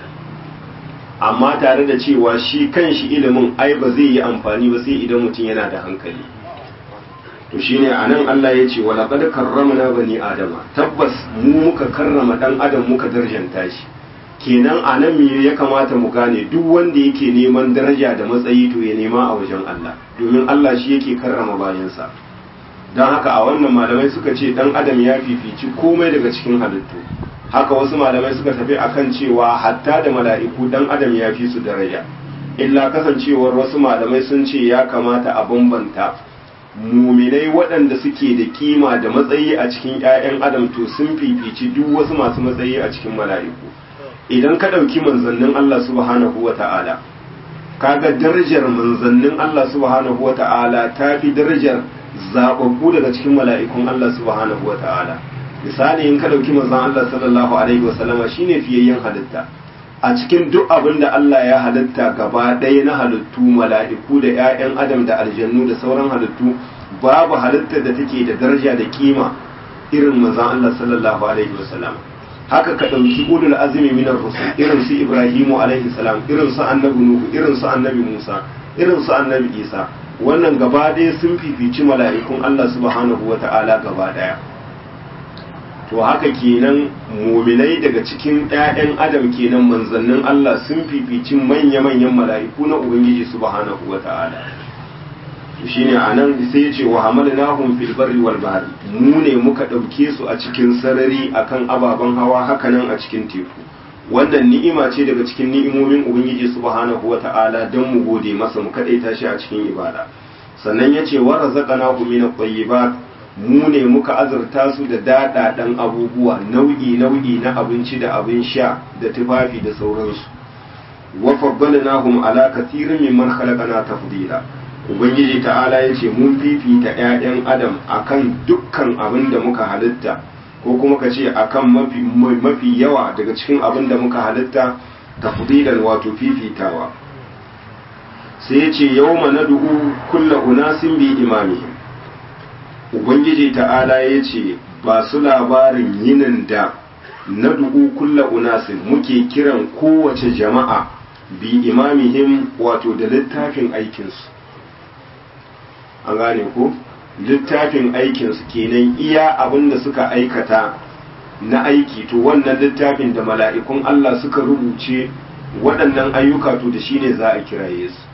[SPEAKER 1] amma tare da cewa shi kan shi ilimin ai ba zai yi amfani ba sai idan mutum yana da hankali to shine anan Allah ya ce wala qad karramna bani adama tabbas mu muka karrama dan adam muka darjanta shi kenan anan me ya kamata mu gane duk wanda yake neman daraja da matsayi to ya nema a wajen Allah domin Allah shi yake karrama bayansa don haka a wannan malamai suka ce dan adam ya fifici komai daga cikin halittu haka wasu malamai suka tafi akan cewa hatta da mala'iku dan adam ya fi su daraja illa kasancewar wasu malamai sun ce ya kamata a bambanta muminai waɗanda suke da kima da matsayi a cikin 'ya'yan adam to sun fifici duk wasu masu matsayi a cikin mala'iku idan ka ɗauki manzannin Allah subhanahu wa ta'ala kaga darajar manzannin Allah subhanahu wa ta'ala ta fi darajar zaɓaɓɓu daga cikin mala'ikun Allah subhanahu wa ta'ala misali in ka ɗauki manzan Allah sallallahu alaihi wasallama shine fiyayyen halitta a cikin duk abin da Allah ya halitta gaba ɗaya na halittu mala'iku da 'ya'yan adam da aljannu da sauran halittu babu halittar da take da daraja da kima irin manzan Allah sallallahu alaihi wasallama haka ka ɗauki ulul azumi minar rusul irin su ibrahimu alaihi salam irin su annabi nuhu irin su annabi musa irin su annabi isa wannan gaba ɗaya sun fifici mala'ikun Allah subhanahu wata'ala gaba ɗaya to haka kenan muminai daga cikin 'ya'yan adam kenan manzannin Allah sun fifici manya-manyan mala'iku na ubangiji subhanahu wata'ala to shine anan sai ya ce wa hamalnahum fil barri wal bahri mu ne muka ɗauke su a cikin sarari akan ababen hawa hakanan a cikin teku wannan ni'ima ce daga cikin ni'imomin ubangiji subhanahu wata'ala don mu gode masa mu kadaita shi a cikin ibada sannan ya ce wa razaqnahu min at-tayyibat mu ne muka azurta su da daɗaɗan abubuwa nau'i nau'i na abinci da abin sha da tufafi da sauransu wa faddalnahum ala kathirin mimman khalaqna tafdila ubangiji ta'ala ya ce mun fifita 'ya'yan adam akan dukkan abin da muka halitta ko kuma ka ce akan mafi mafi yawa daga cikin abin da muka halitta tafdilan wato fifitawa sai ya ce yawma nad'u kullu unasin bi imamihim ubangiji ta'ala ya ce ba su labarin yinin da na dubu kulla unasin muke kiran kowace jama'a bi imamihim wato da littafin aikinsu an gane ko littafin aikinsu kenan iya abin da suka aikata na aiki to wannan littafin da mala'ikun Allah suka rubuce waɗannan ayyuka to da shine za a kiraye su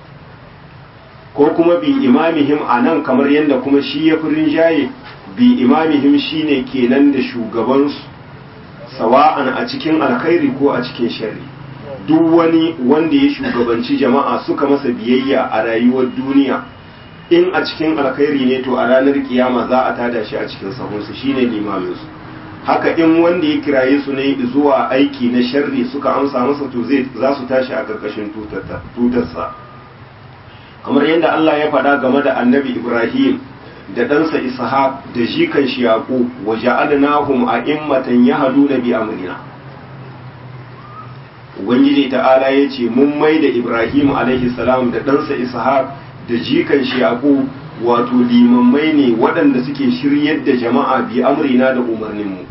[SPEAKER 1] ko kuma bi imamihim a nan kamar yadda kuma shi ya fi rinjaye bi imamihim shine kenan da shugabansu sawa'an a cikin alkhairi ko a cikin shari duk wani wanda ya shugabanci jama'a suka masa biyayya a rayuwar duniya in a cikin alkhairi ne to a ranar kiyama za a tada shi a cikin sahunsu shine limaminsu haka in wanda ya kiraye su ne zuwa aiki na sharri suka amsa masa to zai za su tashi a karkashin tutarsa kamar yadda Allah ya faɗa game da annabi Ibrahim da ɗansa Ishaq da jikan shi Yaqub wa ja'alnahum a'immatan yahduna bi amrina Ubangiji ta'ala ya ce mun mai da Ibrahim alaihi salam da ɗansa Ishaq da jikan shi Yaqub wato limammai ne waɗanda suke shiryar da jama'a bi amrina da umarninmu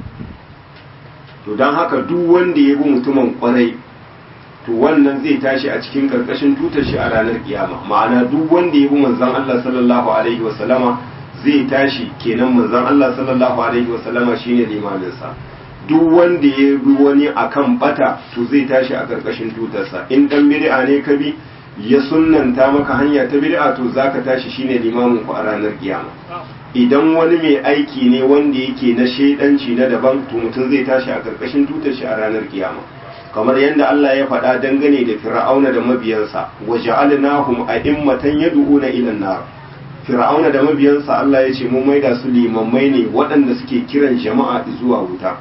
[SPEAKER 1] to don haka duk wanda ya bi mutumin kwarai to wannan zai tashi a cikin karkashin tutar shi a ranar kiyama ma'ana duk wanda ya bi manzon Allah sallallahu alaihi wasallama zai tashi kenan manzon Allah sallallahu alaihi wasallama shine limaminsa duk wanda ya bi wani akan bata to zai tashi a karkashin tutarsa in dan bid'a ne ka bi ya sunnanta maka hanya ta bid'a to zaka tashi shine limamin ku a ranar kiyama idan wani mai aiki ne wanda yake na shaidanci na daban to mutum zai tashi a karkashin tutar shi a ranar kiyama kamar yadda Allah ya faɗa dangane da fir'auna da mabiyansa wa ja'alnahum a'immatan yad'una ila an-nar fir'auna da mabiyansa Allah ya ce mun maida su limammai ne waɗanda suke kiran jama'a zuwa wuta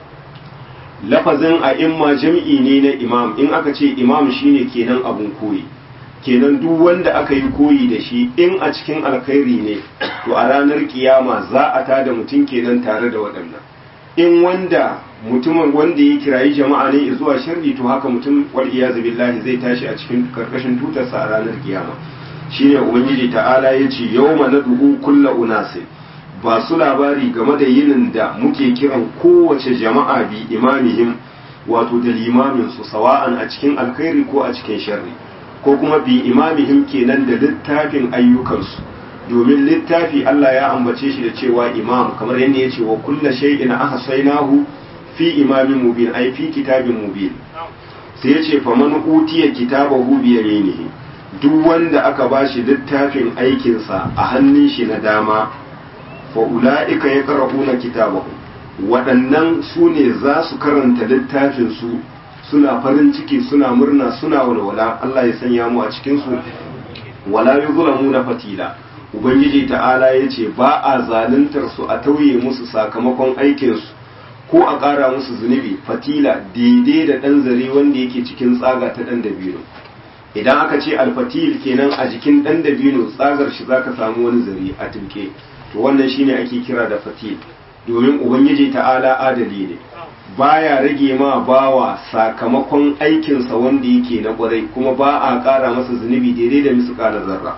[SPEAKER 1] lafazin a'imma jam'i ne na imam in aka ce imam shine kenan abun koyi kenan duk wanda aka yi koyi da shi in a cikin alkhairi ne to a ranar kiyama za a tada mutum kenan tare da waɗannan in wanda mutumin wanda ya kirayi jama'a ne zuwa sharri to haka mutum wal iyazu billahi zai tashi a cikin karkashin tutarsa a ranar kiyama shine ubangiji ta'ala ya ce yawma nad'u kullu unasin ba su labari game da yinin da muke kiran kowace jama'a bi imamihim wato da limamin su sawa'an a cikin alkhairi ko a cikin sharri ko kuma bi imamihim kenan da littafin ayyukansu domin littafi Allah ya ambace shi da cewa imam kamar yadda ya ce wa kulla shay'in ahsaynahu fi imamin mubin ai fi kitabin mubin sai ya ce faman utiya kitabahu bi yaminihi duk wanda aka bashi littafin aikinsa a hannun shi na dama fa ula'ika yaqra'una kitabahu waɗannan su ne za su karanta littafin su suna farin ciki suna murna suna walwala Allah ya sanya mu a cikin su wala yuzlamu na fatila ubangiji ta'ala ya ce ba a zaluntar su a tauye musu sakamakon aikinsu ko a ƙara musu zunubi fatila daidai da ɗan zare wanda yake cikin tsaga ta ɗan dabino idan aka ce alfatil kenan a jikin ɗan dabino tsagar shi zaka samu wani zare a tilke to wannan shine ake kira da fatil domin ubangiji ta'ala adali ne baya rage ma bawa sakamakon aikinsa wanda yake na kwarai kuma ba a ƙara masa zunubi daidai da misu ƙara zarra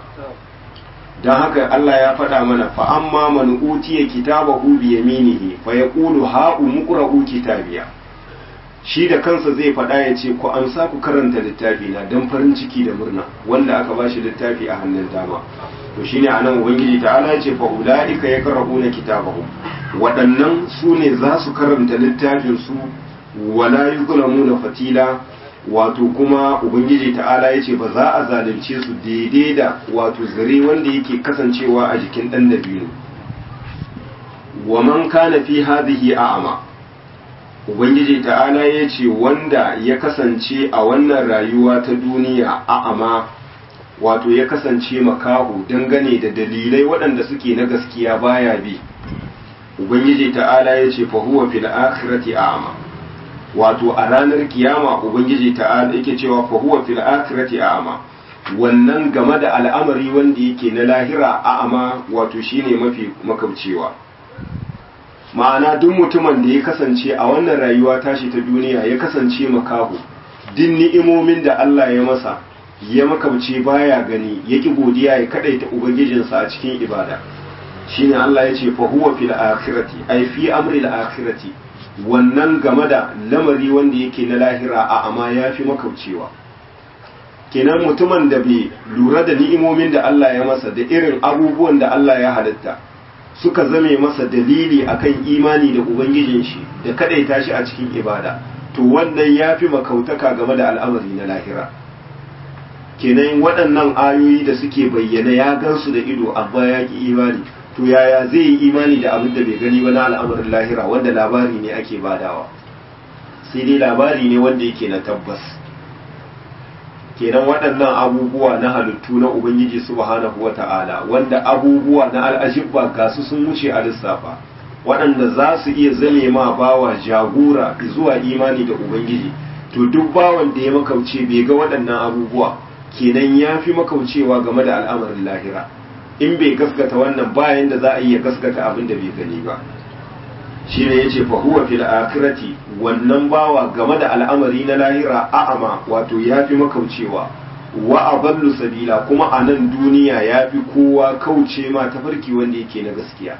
[SPEAKER 1] don haka Allah ya faɗa mana fa amma man utiya kitabahu bi yaminihi fa yaqulu ha umqra'u kitabiya shi da kansa zai faɗa ya ce ku amsa ku karanta littafi na don farin ciki da murna wanda aka bashi littafi a hannun dama to shine anan ubangiji ta'ala ya ce fa ulaika yaqra'una kitabahum waɗannan su ne za su karanta littafin su wala yuzlamuna fatila wato kuma ubangiji ta'ala ya ce ba za a zalunce su daidai da wato zare wanda yake kasancewa a jikin ɗan dabino wa man kana fi hadhihi a'ama ubangiji ta'ala ya ce wanda ya kasance a wannan rayuwa ta duniya a'ama wato ya kasance makahu dangane da dalilai waɗanda suke na gaskiya baya bi ubangiji ta'ala ya ce fa huwa fil akhirati a'ama wato a ranar kiyama ubangiji ta'ala yake cewa fa huwa fil akhirati a'ma wannan game da al'amari wanda yake na lahira a'ma wato shine mafi makaucewa ma'ana duk mutumin da ya kasance a wannan rayuwa tashi ta duniya ya kasance makaho din ni'imomin da Allah ya masa ya makauce baya gani ya ki godiya ya kadaita ubangijinsa a cikin ibada shine Allah ya ce fa huwa fil akhirati ay fi amri al akhirati wannan game da lamari wanda yake na lahira a amma ya fi makaucewa kenan mutumin da bai lura da ni'imomin da Allah ya masa da irin abubuwan da Allah ya halitta suka zame masa dalili akan imani da ubangijin shi da kadaita shi a cikin ibada to wannan ya fi makautaka game da al'amari na lahira kenan waɗannan ayoyi da suke bayyana ya gansu da ido amma ya ki imani to yaya zai yi imani da abin da bai gani ba na al'amarin lahira wanda labari ne ake badawa sai dai labari ne wanda yake na tabbas kenan waɗannan abubuwa na halittu na ubangiji subhanahu wata'ala wanda abubuwa na al'ajibba ga su sun wuce a lissafa waɗanda za su iya zame ma bawa jagora zuwa imani da ubangiji to duk bawan da ya makauce bai ga waɗannan abubuwa kenan ya fi makaucewa game da al'amarin lahira in bai gaskata wannan bayan da za a iya gaskata abin da bai gani ba shi ne ya ce fahuwa fil akhirati wannan bawa game da al'amari na lahira a'ama wato ya fi makaucewa wa aballu sabila kuma a nan duniya ya fi kowa kauce ma tafarki wanda yake na gaskiya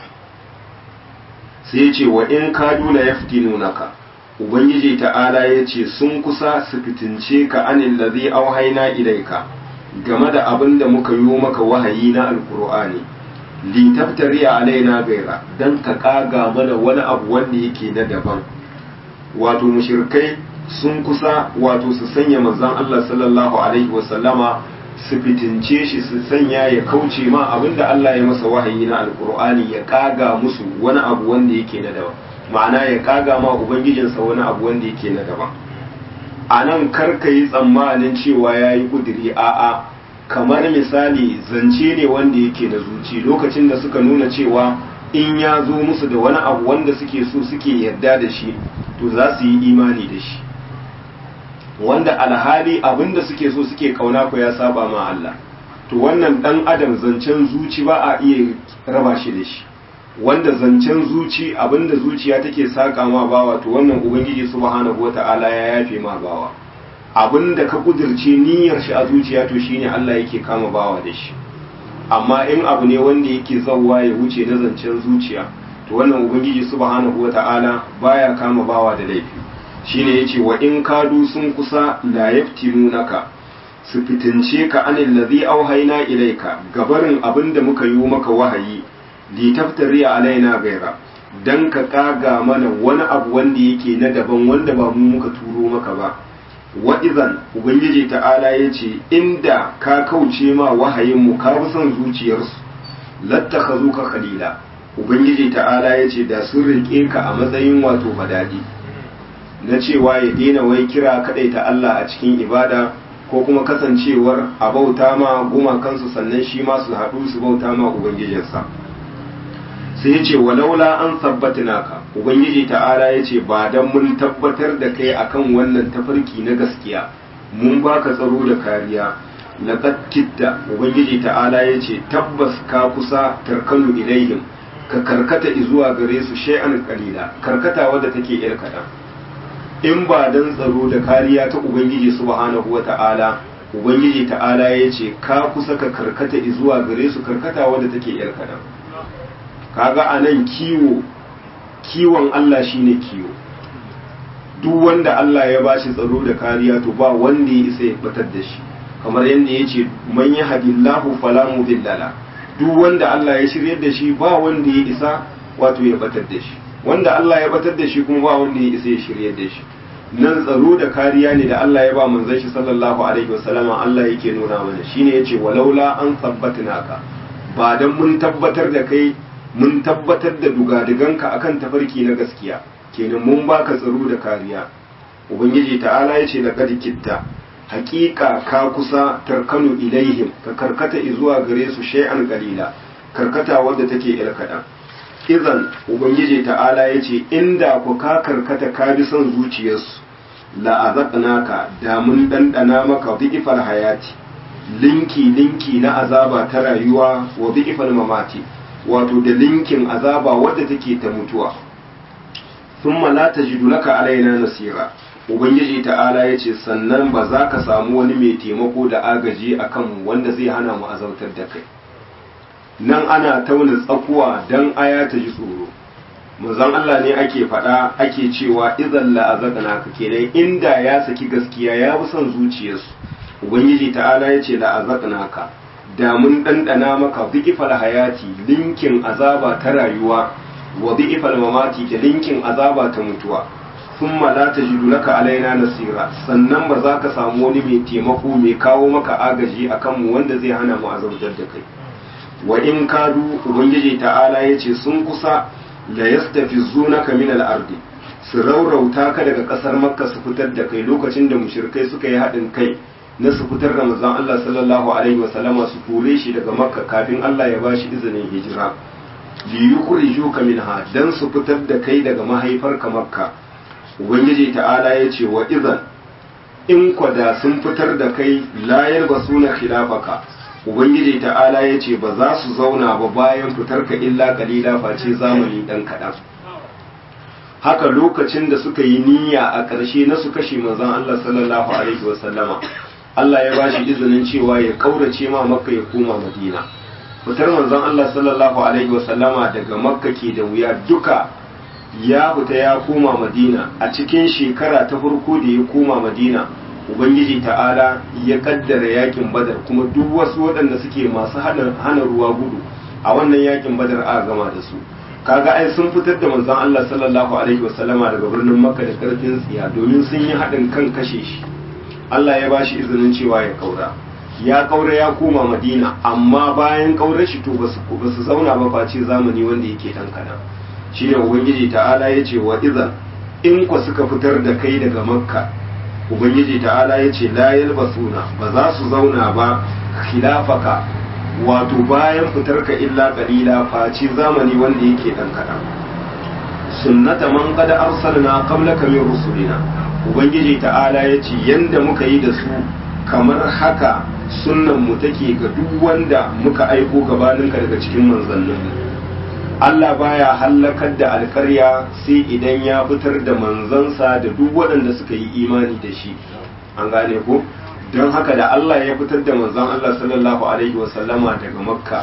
[SPEAKER 1] sai ya ce wa in kadu la yaftinunaka ubangiji ta'ala ya ce sun kusa su fitince ka anil ladhi auhayna ilaika game da abin da muka yi maka wahayi na alkur'ani li taftari alaina gaira dan ka kaga mana wani abu wanda yake na daban wato mushrikai sun kusa wato su sanya manzon Allah sallallahu alaihi wasallama su fitince shi su sanya ya kauce ma abinda Allah ya masa wahayi na alkur'ani ya kaga musu wani abu wanda yake na daban ma'ana ya kaga ma ubangijinsa wani abu wanda yake na daban a nan karka yi tsammanin cewa ya yi ƙudiri a'a kamar misali zance ne wanda yake na zuci lokacin da suka nuna cewa in ya zo musu da wani abu wanda suke so suke yarda da shi to za su yi imani da shi wanda alhali abin da suke so suke kauna ku ya saba ma Allah to wannan dan adam zancen zuci ba a iya raba shi da shi wanda zancen zuci abinda zuciya take saka ma bawa to wannan ubangiji subhanahu wata'ala ya yafe ma bawa abinda ka kudirce niyyar shi a zuciya to shine Allah yake kama bawa da shi amma in abu ne wanda yake zawwa ya wuce na zancen zuciya to wannan ubangiji subhanahu wata'ala baya kama bawa da laifi shine yace wa in kadu sun kusa la yaftinunaka su fitince ka anil ladhi auhayna ilayka gabarin abinda muka yi maka wahayi litaftari alaina gaira dan ka kaga mana wani abu wanda yake na daban wanda ba mu muka turo maka ba wa idan ubangiji ta'ala ya ce inda ka kauce ma wahayin mu ka bi son zuciyarsu lattakhazuka khalila ubangiji ta'ala ya ce da sun rike ka a matsayin wato badadi na cewa ya daina wai kira kadai ta Allah a cikin ibada ko kuma kasancewar a bauta ma gumakansu sannan shi ma su haɗu su bauta ma ubangijinsa sai ya ce walaula an sabbatina ka ubangiji ta'ala ya ce ba don mun tabbatar da kai akan wannan tafarki na gaskiya mun baka tsaro da kariya laqad kitta ubangiji ta'ala ya ce tabbas ka kusa tarkanu ilaihim ka karkata zuwa gare su shay'an qalila karkata wadda take yar kaɗan in ba dan tsaro da kariya ta ubangiji subhanahu wata'ala ubangiji ta'ala ya ce ka kusa ka karkata zuwa gare su karkata wadda take yar kaɗan kaga a nan kiwo kiwon Allah shine kiwo duk wanda Allah ya bashi tsaro da kariya to ba wanda ya isa ya batar da shi kamar yadda ya ce man yi hadillahu fala mudillala duk wanda Allah ya shiryar da shi ba wanda ya isa wato ya batar da shi wanda Allah ya batar da shi kuma ba wanda ya isa ya shiryar da shi nan tsaro da kariya ne da Allah ya ba manzon shi sallallahu alaihi wasallama Allah yake nuna mana shine yace walaula an sabbatnaka ba dan mun tabbatar da kai mun tabbatar da dugadiganka akan tafarki na gaskiya kenan mun baka tsaro da kariya ubangiji ta'ala ya ce laqad kitta haƙiƙa ka kusa tarkanu ilaihim ka karkata zuwa gare su shay'an qalila karkata wadda take yar kaɗan idan ubangiji ta'ala ya ce inda ku ka karkata ka bi son zuciyarsu la azaqnaka da mun dandana maka dhi'fal hayati linki linki na azaba ta rayuwa wa dhi'fal mamati wato da linkin azaba wadda take ta mutuwa thumma la tajidu laka alaina nasira ubangiji ta'ala ya ce sannan ba za ka samu wani mai taimako da agaji a kanmu wanda zai hana mu azautar da kai nan ana tauna tsakuwa don aya ta ji tsoro manzon Allah ne ake faɗa ake cewa idan la'azaqna ka kenan inda ya saki gaskiya ya bi son zuciyarsu ubangiji ta'ala ya ce la'azaqna ka da mun ɗanɗana maka bi'ifal hayati linkin azaba ta rayuwa wa bi'ifal mamati da linkin azaba ta mutuwa thumma la tajidu laka alaina nasira sannan ba za ka samu wani mai taimako mai kawo maka agaji akan mu wanda zai hana mu azabtar da kai wa in kadu ubangiji ta'ala yace sun kusa la yastafizunaka min al-ardi su raurauta ka daga kasar makka su fitar da kai lokacin da mushrikai suka yi haɗin kai na su fitar da manzon Allah sallallahu alaihi wasallama su kore shi daga makka kafin Allah ya bashi izinin hijira li yukhrijuka minha dan su fitar da kai daga mahaifarka makka ubangiji ta'ala ya ce wa idan in kwada sun fitar da kai layar ba suna khilafaka ubangiji ta'ala ya ce ba za su zauna ba bayan fitar ka illa kalila face zamani dan kaɗan haka lokacin da suka yi niyya a ƙarshe na su kashe manzon Allah sallallahu alaihi wasallama Allah ya bashi izinin cewa ya kaurace ma makka ya koma madina fitar manzon Allah sallallahu alaihi wasallama daga makka ke da wuya duka ya fita ya koma madina a cikin shekara ta farko da ya koma madina ubangiji ta'ala ya kaddara yakin badar kuma duk wasu waɗanda suke masu hana ruwa gudu a wannan yakin badar a gama da su kaga ai sun fitar da manzon Allah sallallahu alaihi wasallama daga birnin makka da karfin tsiya domin sun yi haɗin kan kashe shi Allah ya bashi izinin cewa ya kaura ya kaura ya koma madina amma bayan kaurar shi to basu basu zauna ba face zamani wanda yake dan kadan shine ubangiji ta'ala ya ce wa iza in ku suka fitar da kai daga makka ubangiji ta'ala ya ce la yalbasuna ba za su zauna ba khilafaka wato bayan fitar ka illa qalila face zamani wanda yake dan kadan sunnata man qad arsalna qablaka min rusulina ubangiji ta'ala ya ce yanda muka yi da su kamar haka sunnan mu take ga duk wanda muka aiko gabaninka daga cikin manzannin Allah baya hallakar da alkarya sai idan ya fitar da manzansa da duk waɗanda suka yi imani da shi an gane ko don haka da Allah ya fitar da manzan Allah sallallahu alaihi wasallama daga makka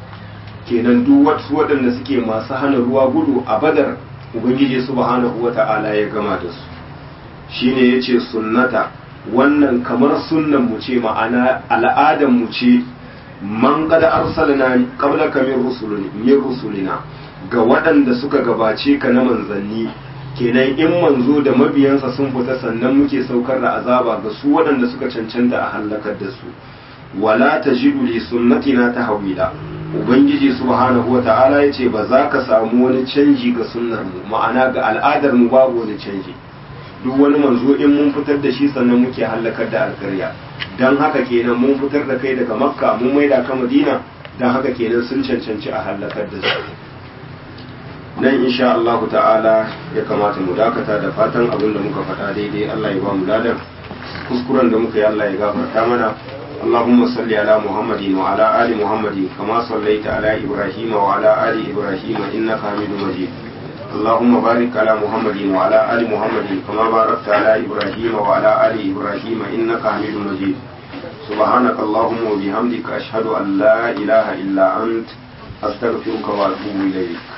[SPEAKER 1] kenan duk wasu waɗanda suke masu hana ruwa gudu a badar ubangiji subhanahu wata'ala ya gama da su shine yace sunnata wannan kamar sunnan mu ce ma'ana al'adan mu ce man qad arsalna qablaka min rusulina min rusulina ga waɗanda suka gabace ka na manzanni kenan in manzo da mabiyansa sun fita sannan muke saukar da azaba ga su waɗanda suka cancanta a halakar da su wala tajidu li sunnatina tahwila ubangiji subhanahu wata'ala yace ba za ka samu wani canji ga sunnar mu ma'ana ga al'adar mu babu wani canji duk wani manzo in mun fitar da shi sannan muke halakar da alƙarya don haka kenan mun fitar da kai daga makka mun maida ka madina don haka kenan sun cancanci a halakar da su nan insha Allah ta'ala ya kamata mu dakata da fatan abin da muka faɗa daidai Allah ya ba mu ladan kuskuren da muka yi Allah ya gafarta mana اللهم صل على محمد وعلى آل محمد كما صليت على إبراهيم وعلى آل إبراهيم إنك حميد مجيد اللهم بارك على محمد وعلى آل محمد كما باركت على إبراهيم وعلى آل إبراهيم إنك حميد مجيد سبحانك اللهم وبحمدك أشهد أن لا إله إلا أنت أستغفرك وأتوب إليك